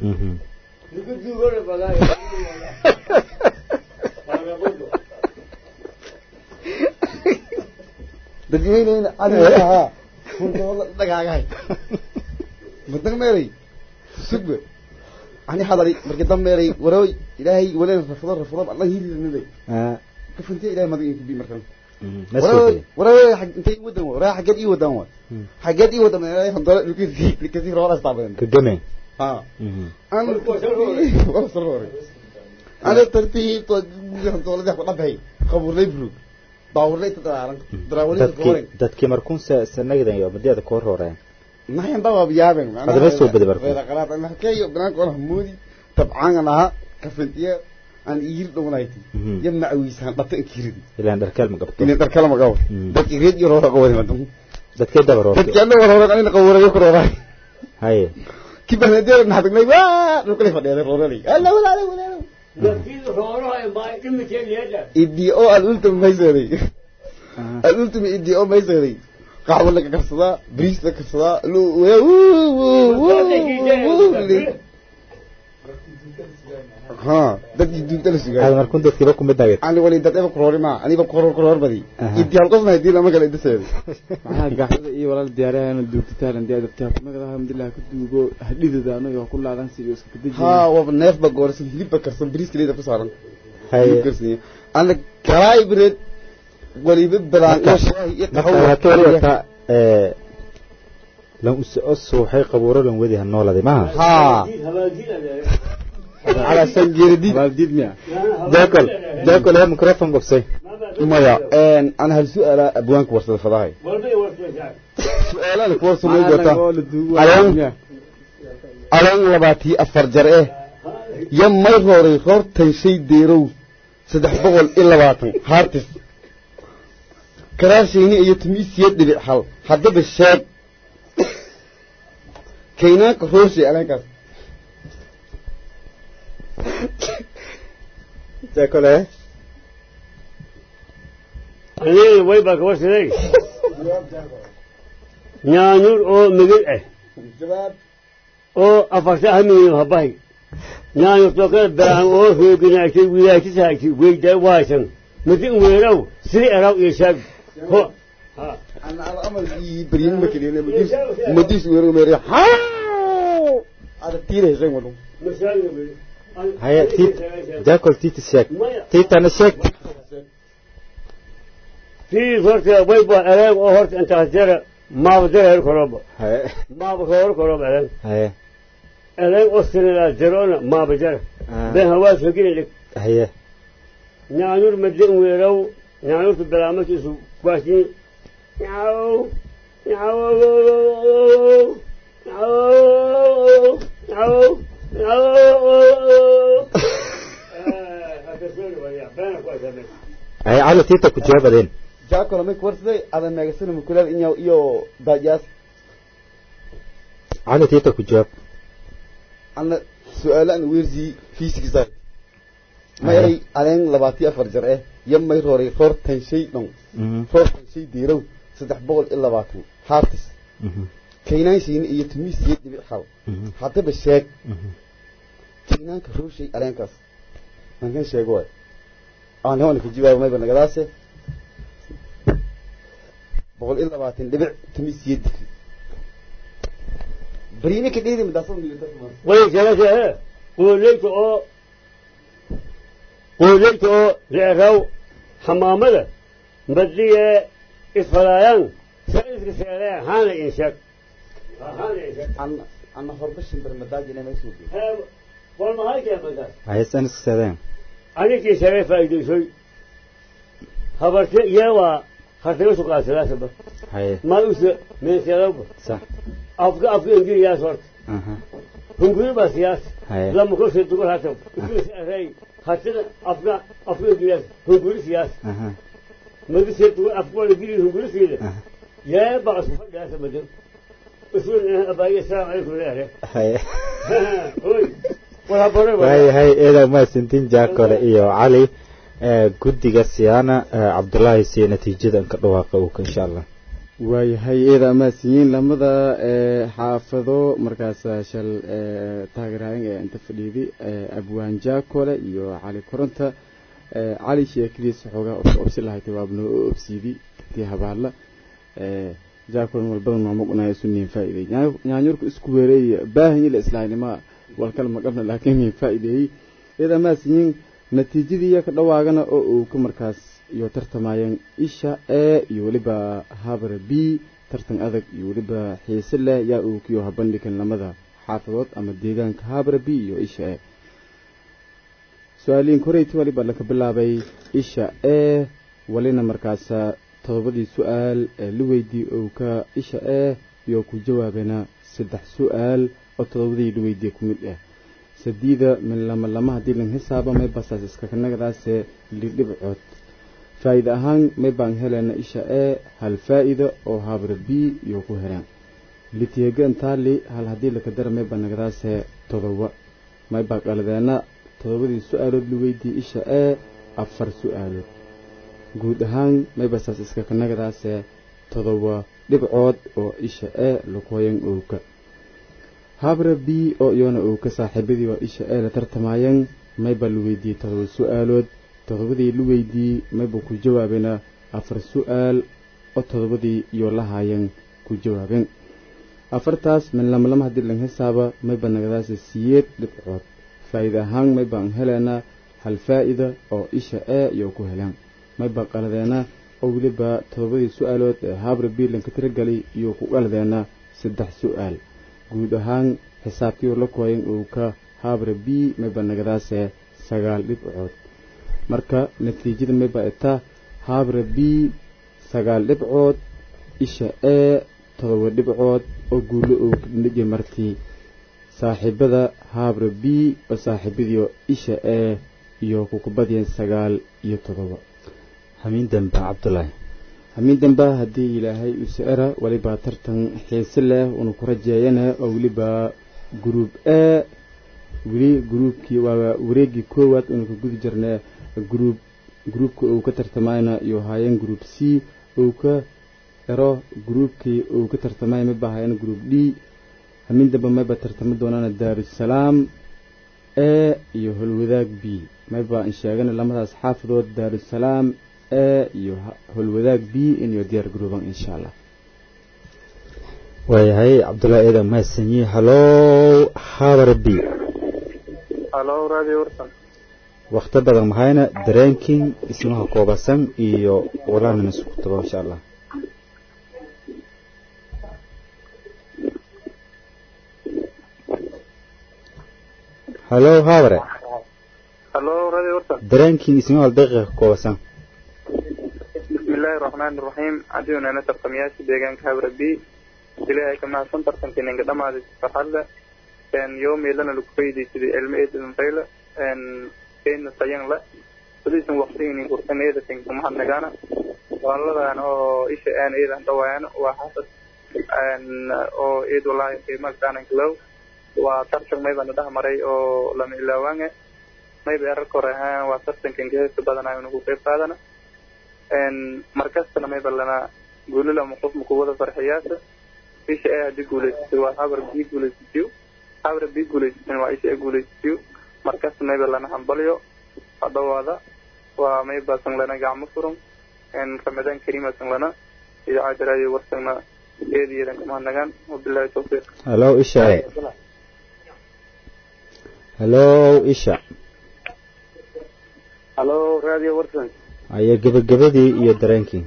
dadweyneyna adigahaa handoolo dhadhagaaga hayd madan meelay sugba ani hadari markii dam meelay waroy ilaahay waleen rafado rafado alla hiirinay kafinta ilaahay madan inkubi markaan waroy intay wadan waraa xageed ii wadan wa xageed ii wadan ilaahay handoolo dhulkiisi kasi roora istaabadan kagame ها أنا ولا صروري أنا ترتيب طول ده قطع بهي خبر لي بروك باور لي تدارن دراولي تدورن dadkii markuun sanagdan iyo badiyada ku hororeen ما هي بابا بيابن هذا بس هو بدي بركو. هذا قرات أنا حكي بنان كون همودي طبعا أنا كفنتيه أنا يجير دونايتي يمنع ويسان بطن كيردي ilaan dharkaal ma qabto إني تركلا ما قاول دك يريد يروح قوي ما دم dadkii daba دك roortay أنا ورا أنا قوي يكره راي haye كيف أنا دير نحدق لي واه نقول فدي هذا روري لا ولا لا ولا idii oo aan ultima mayseeday aan ultima idii oo mayseeday qaxwo laga karsadaa bariis la karsadaa ha dadkii duugta la hada sugaay markuun dadkiiba kumid nagad ani wali dad eba kuroori maa aniba kuroor kuroor badi idii hal qofna idii lama kala idaseeday maxaa gaxdada iyo walaal diyaariyahana duugtataan hadii aad abtaa kumagada alhamdulilah ka duugo hadhidada anaga ku laadan sidii iska kadajin ha waba neefba goorsan hilibba karsan bariiska leeda ku saaran haye karsan ana kalaay bireed waliba balaan iyo shaahi iyo marka waxaa ka wari wataa lan usuuxay qabuuro lan wadi ha nooladay maaha ha على سنجير دي abaaldiid miya jaakol jaakol hee microfon qabsay مايا ان انا هالسؤال ابوانك ورثه فضاي سؤال لك ورثه ما جوتا علان علان لباتي افر جرئه يم ما يروري خورتن شي ديرو saddex boqol iyo labaatan haartis karaashayni iyo timiisiyad dhibic hal haddaba sheeg kaynaanka rooshay alankaas jaakol hee aniga way baa kaba siday nyaanyur oo migil ah jawaab oo afarta hamiyo habahay nyaanyurtoo kale baahan oo rooginaagtay wilaashisaagtay weydaa waasan midin weeraw siri eraw iyo shaag ho ha أنا على أمر بريم مكلين مديس مديس ويرو مري هاو هذا تيره زين ولو masaaliga beri haye tiit jaakol tiitis sheeg tiitana sheeg tii horta way baa ereeg oo horta intaas jara maaba dareer koroba haye maaba roor koroba ereeg haye ereeg oo siridaa jaroona maaba jara been hawaas hogina haye nyaanyur madin weeraw nyaanyurta balaamakiisu kuwaasii nyaw nyaw nyaw nyaw nyaw haye calo tiita ku jawaabadeen جاكو لما كورسي هذا ما يصير مكلال إنه يو داجاس calo tiita ku jawaab أنا سؤال أنا ويرزي فيسيك زاي ما يري ألين لباتي أفرجر إيه يم ما يروري فور تنشي نو فور تنشي ديرو سدح بقول إلا باتو هارتس كينان شين إيه تميس يد بحال حتى بالشيك كينان كروشي ألين كاس من كان شيء قوي أنا هون في جواب ما يبغى نقداسه بقول إلا باتين لبع تميس يد بريني كديدي مداسون ميوتاسون way jalasahe qooleyta oo qooleyta oo reeraw xamaamada badliye isfalaayaan saiska seeree haana inshag haana inshag أنا أنا هربش برمداج أنا ما يسوي والله هاي كلمة haysan iska sadeen أنا شريف فايدة شوي خبرت يا وا خاطر سوق ثلاثة بس haye ما يوسف من سيراب sax أفكار أفكار إنجيل يا صورت aha هم كل بس ياس haye لما كل شيء تقول هاتم هاي خاطر أفكار أفكار إنجيل هم كل سياس aha ما بيصير تقول أفكار إنجيل هم كل سياس aha يا بعض يا سبب أصول أباي السلام عليكم يا haye هوي ولا بره waayahay eedaa mahadsantiin jaakole iyo cali ee guddiga siyaana ee cabdullaahi siya natiijadan ka dhawaaqa uu ka insha allah waayahay eeda amaasiyiin lamada ee xaafado markaas shal ee taageeraayan ee inta fadhiidi ee abwaan jaakole iyo cali koronta ee cali sheekadiisa xoogaa obsi lahayd waabnoo u obsiidi tii habaala ee jaakole walbadan maamug unaya suniin faa'iiday nyaanyurku isku weereeya baahanyi la islaanima walkal maqabna laakiin min faa'iideeyey eeda amaasiyiin natiijadii ka dhawaagana oo uu ka markaas iyo tartamayeen isha e iyo weliba habra b tartan adag iyo weliba xiise leh yaa uu kiyo habandhigan lamada xaafadood ama deegaanka habra b iyo isha e su-aaliin koreyti waliba laka bilaabay isha e walina markaasa todobadii su-aal ee la weydii ou ka isha e iyo ku jawaabena saddex su-aal oo todobadii la weydiye ku mid ah sadiida min lama lama haddii lan hisaaba may basaas iskakanagadaase lidhibcood faa'iide ahaan may baan helena isha e hal faa'iida oo habra b iyo ku heleen litiyegan taali hal haddii laka dara may baa nagadaase todoba may baa qaladeena todobadii su-aalood la weydii isha e afar su-aalood guud ahaan may basaas iskakanagadaase todoba dhibcood oo isha e lakoyan owka habra b oo iyona uu ka saaxiibadii oo isha ee la tartamayeen mayba la weydiiyey todoba su-aalood todobadii la weydiiyey mayba ku jawaabena afar su-aal oo todobadii iyo la haayeen ku jawaabeen afartaas min lama lama haddii lan hisaaba mayba nagadaasa siyeed dhibcood faa'iide ahaan maybaan heleena hal faa'ida oo isha ee iyo ku heleen mayba qaladeena oo weliba todobadii su-aalood ee habra b lanka tiragelay iyo ku qaladeena saddex su-aal guud ahaan xisaabtii la kooyan uu ka habra b mayba nagadaase sagaal dhibcood marka natiijada mayba itaa habra b sagaal dhibcood isha e todoba dhibcood oo guulo uu dhiji martii saaxiibada habra b oo saaxiibadii isha e iyo kukubadiyeen sagaal iyo todoba hamiin dambe cabdulaahi hamiin dambe haddii ilaahay u sicira weliba tartan xiise leh una ku rajeeyana oo weliba gruub e weli gruubkii waa wareegii koowaad una ka gudi jirnay gruub gruubka uu ka tartamayna iyo haayeen gruub c uu ka ero gruubkii uu ka tartamay mayba haayeen gruub d hamiin dambe mayba tartami doonana daarusalaam e iyo holwadaag b mayba in sheegana lamadaas xaafadood daarusalaam e iyo holwadaag b inyo diyaar garooban insha allah waayahay cabdullaahi eedan mahadsanyi halow habara b halo radio warsan wakti badan mahayna dareenkin ismaha koobasan iyo walaanan isku tago insha allah halow habare halo radio warsan dareenkin ismaha daqiiqa koobasan bismillaahi raxmaani raxiim haddii unana tartamayaasha deegaanka habra b ilaahay ka mahadsan tartankii ninka dhamaaday farxadda yoomeelana lagu faydaysada ilmo eedan fayla keena tayan la sadiisan waqtigini kursan eedatin kumahadnagaana waladan oo isha aan eedan dhawaan waa xasad oo eed walaahi qiimaha kaanan kalow waa tartan maybana dhex maray oo lama ilaawaange mayba erarka hore ahaan waa tartankan geheesta badanayo nagu qayb qaadana markastana mayba lana guulil ama qof maku wada farxiyaasa isha ee haddii guulaysatay waa habar bii guulaysatiyo habar bii guulaysatan waa isha ee guulaysatiyo markasta mayba lana hambalyo hadhawaada waa mayba sanglana gacmo furan ramadaan kariima sanglana idaacada raadiyo warsagna eediyeedan kamahadnagaan wabilaahi tawfiiq halow isha e halow isha halo radio warsan aya gebagabadii iyo dareenkii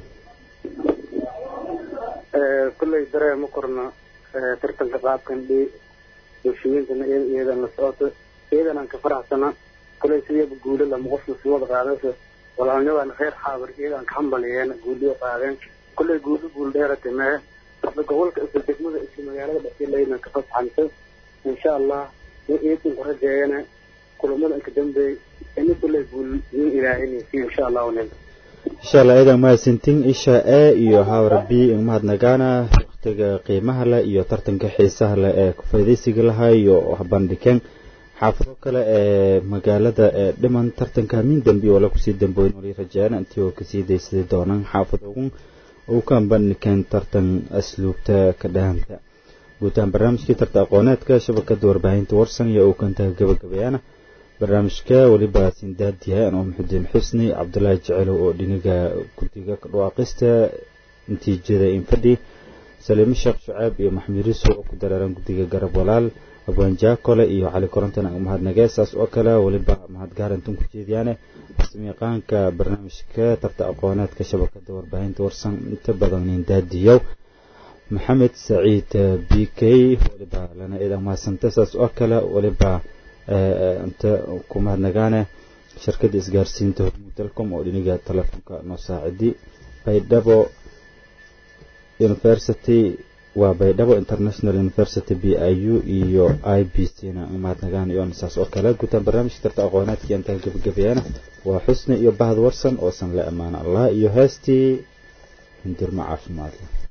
kulley dareema korna tartanka qaabkan dhi bulshooyinkana iyadan la socoto iyadan aan ka faraxsana kulay sideeba guulo lama qofna sii wada qaadaysa walaalnyadan reer xaabar iyadan ka hambaliyeen guuliyo qaadeen kulay guulo guul dheerate mee isla gobolka isla degmada isla magaalada dhasiilaynan ka fasaxanta insha allah iyadan ku rajeeyana kulamada inka dambeey ini kulay guul nin ilaahinaysi insha allah nin insha allah idan mahadsantiin isha e iyo hawra b mahadnagaana waqtiga qiimaha leh iyo tartanka xiisaha leh ee kufaaidaysiga lahaa iyo bandhigeen xaafado kale ee magaalada ee dhiman tartanka hamiin dambi wala kusii damboyn wali rajeeyana intii oo kasii daysaday doonaan xaafadogun uu ka bandhigeen tartan asluubta ka dhahamta guutahaan barnaamijkii tarta aqooneedka shabakada warbaahinta warsan iyo uu kantaha gabagabeeyana barnaamijka weliba sindaadiyahay anoo maxudiin xusni cabdulaahi jecelow oo dhiniga guddiga ka dhawaaqista natiijada infadhi saliimo sheekh shucaab iyo maxamed riso oo ku dareeran guddiga garab walaal abwaan jaakole iyo cali korontan mahadnagee saas oo kale weliba mahadgaarantan ku jeediyaane samiiqaanka barnaamijka tarta aqooneedka shabakada warbaahinta warsan inta badan nindaadiyow maxamed saciid b k weliba lana idan mahadsanta saas oo kale weliba inta ku mahadnagaane shirkadda isgaarsiinta hormuud telcom oo dhiniga telefoonka noo saacidi baydhabo university waa baydhabo international university b i u iyo i b c na mahadnagaan iyo saas oo kale gutaan barnaamijka tarta aqoonaadka intaa gebagabeeyana waa xusni iyo bahad warsan oo san la ammaano allah iyo heestii hindirmo caafimaad leh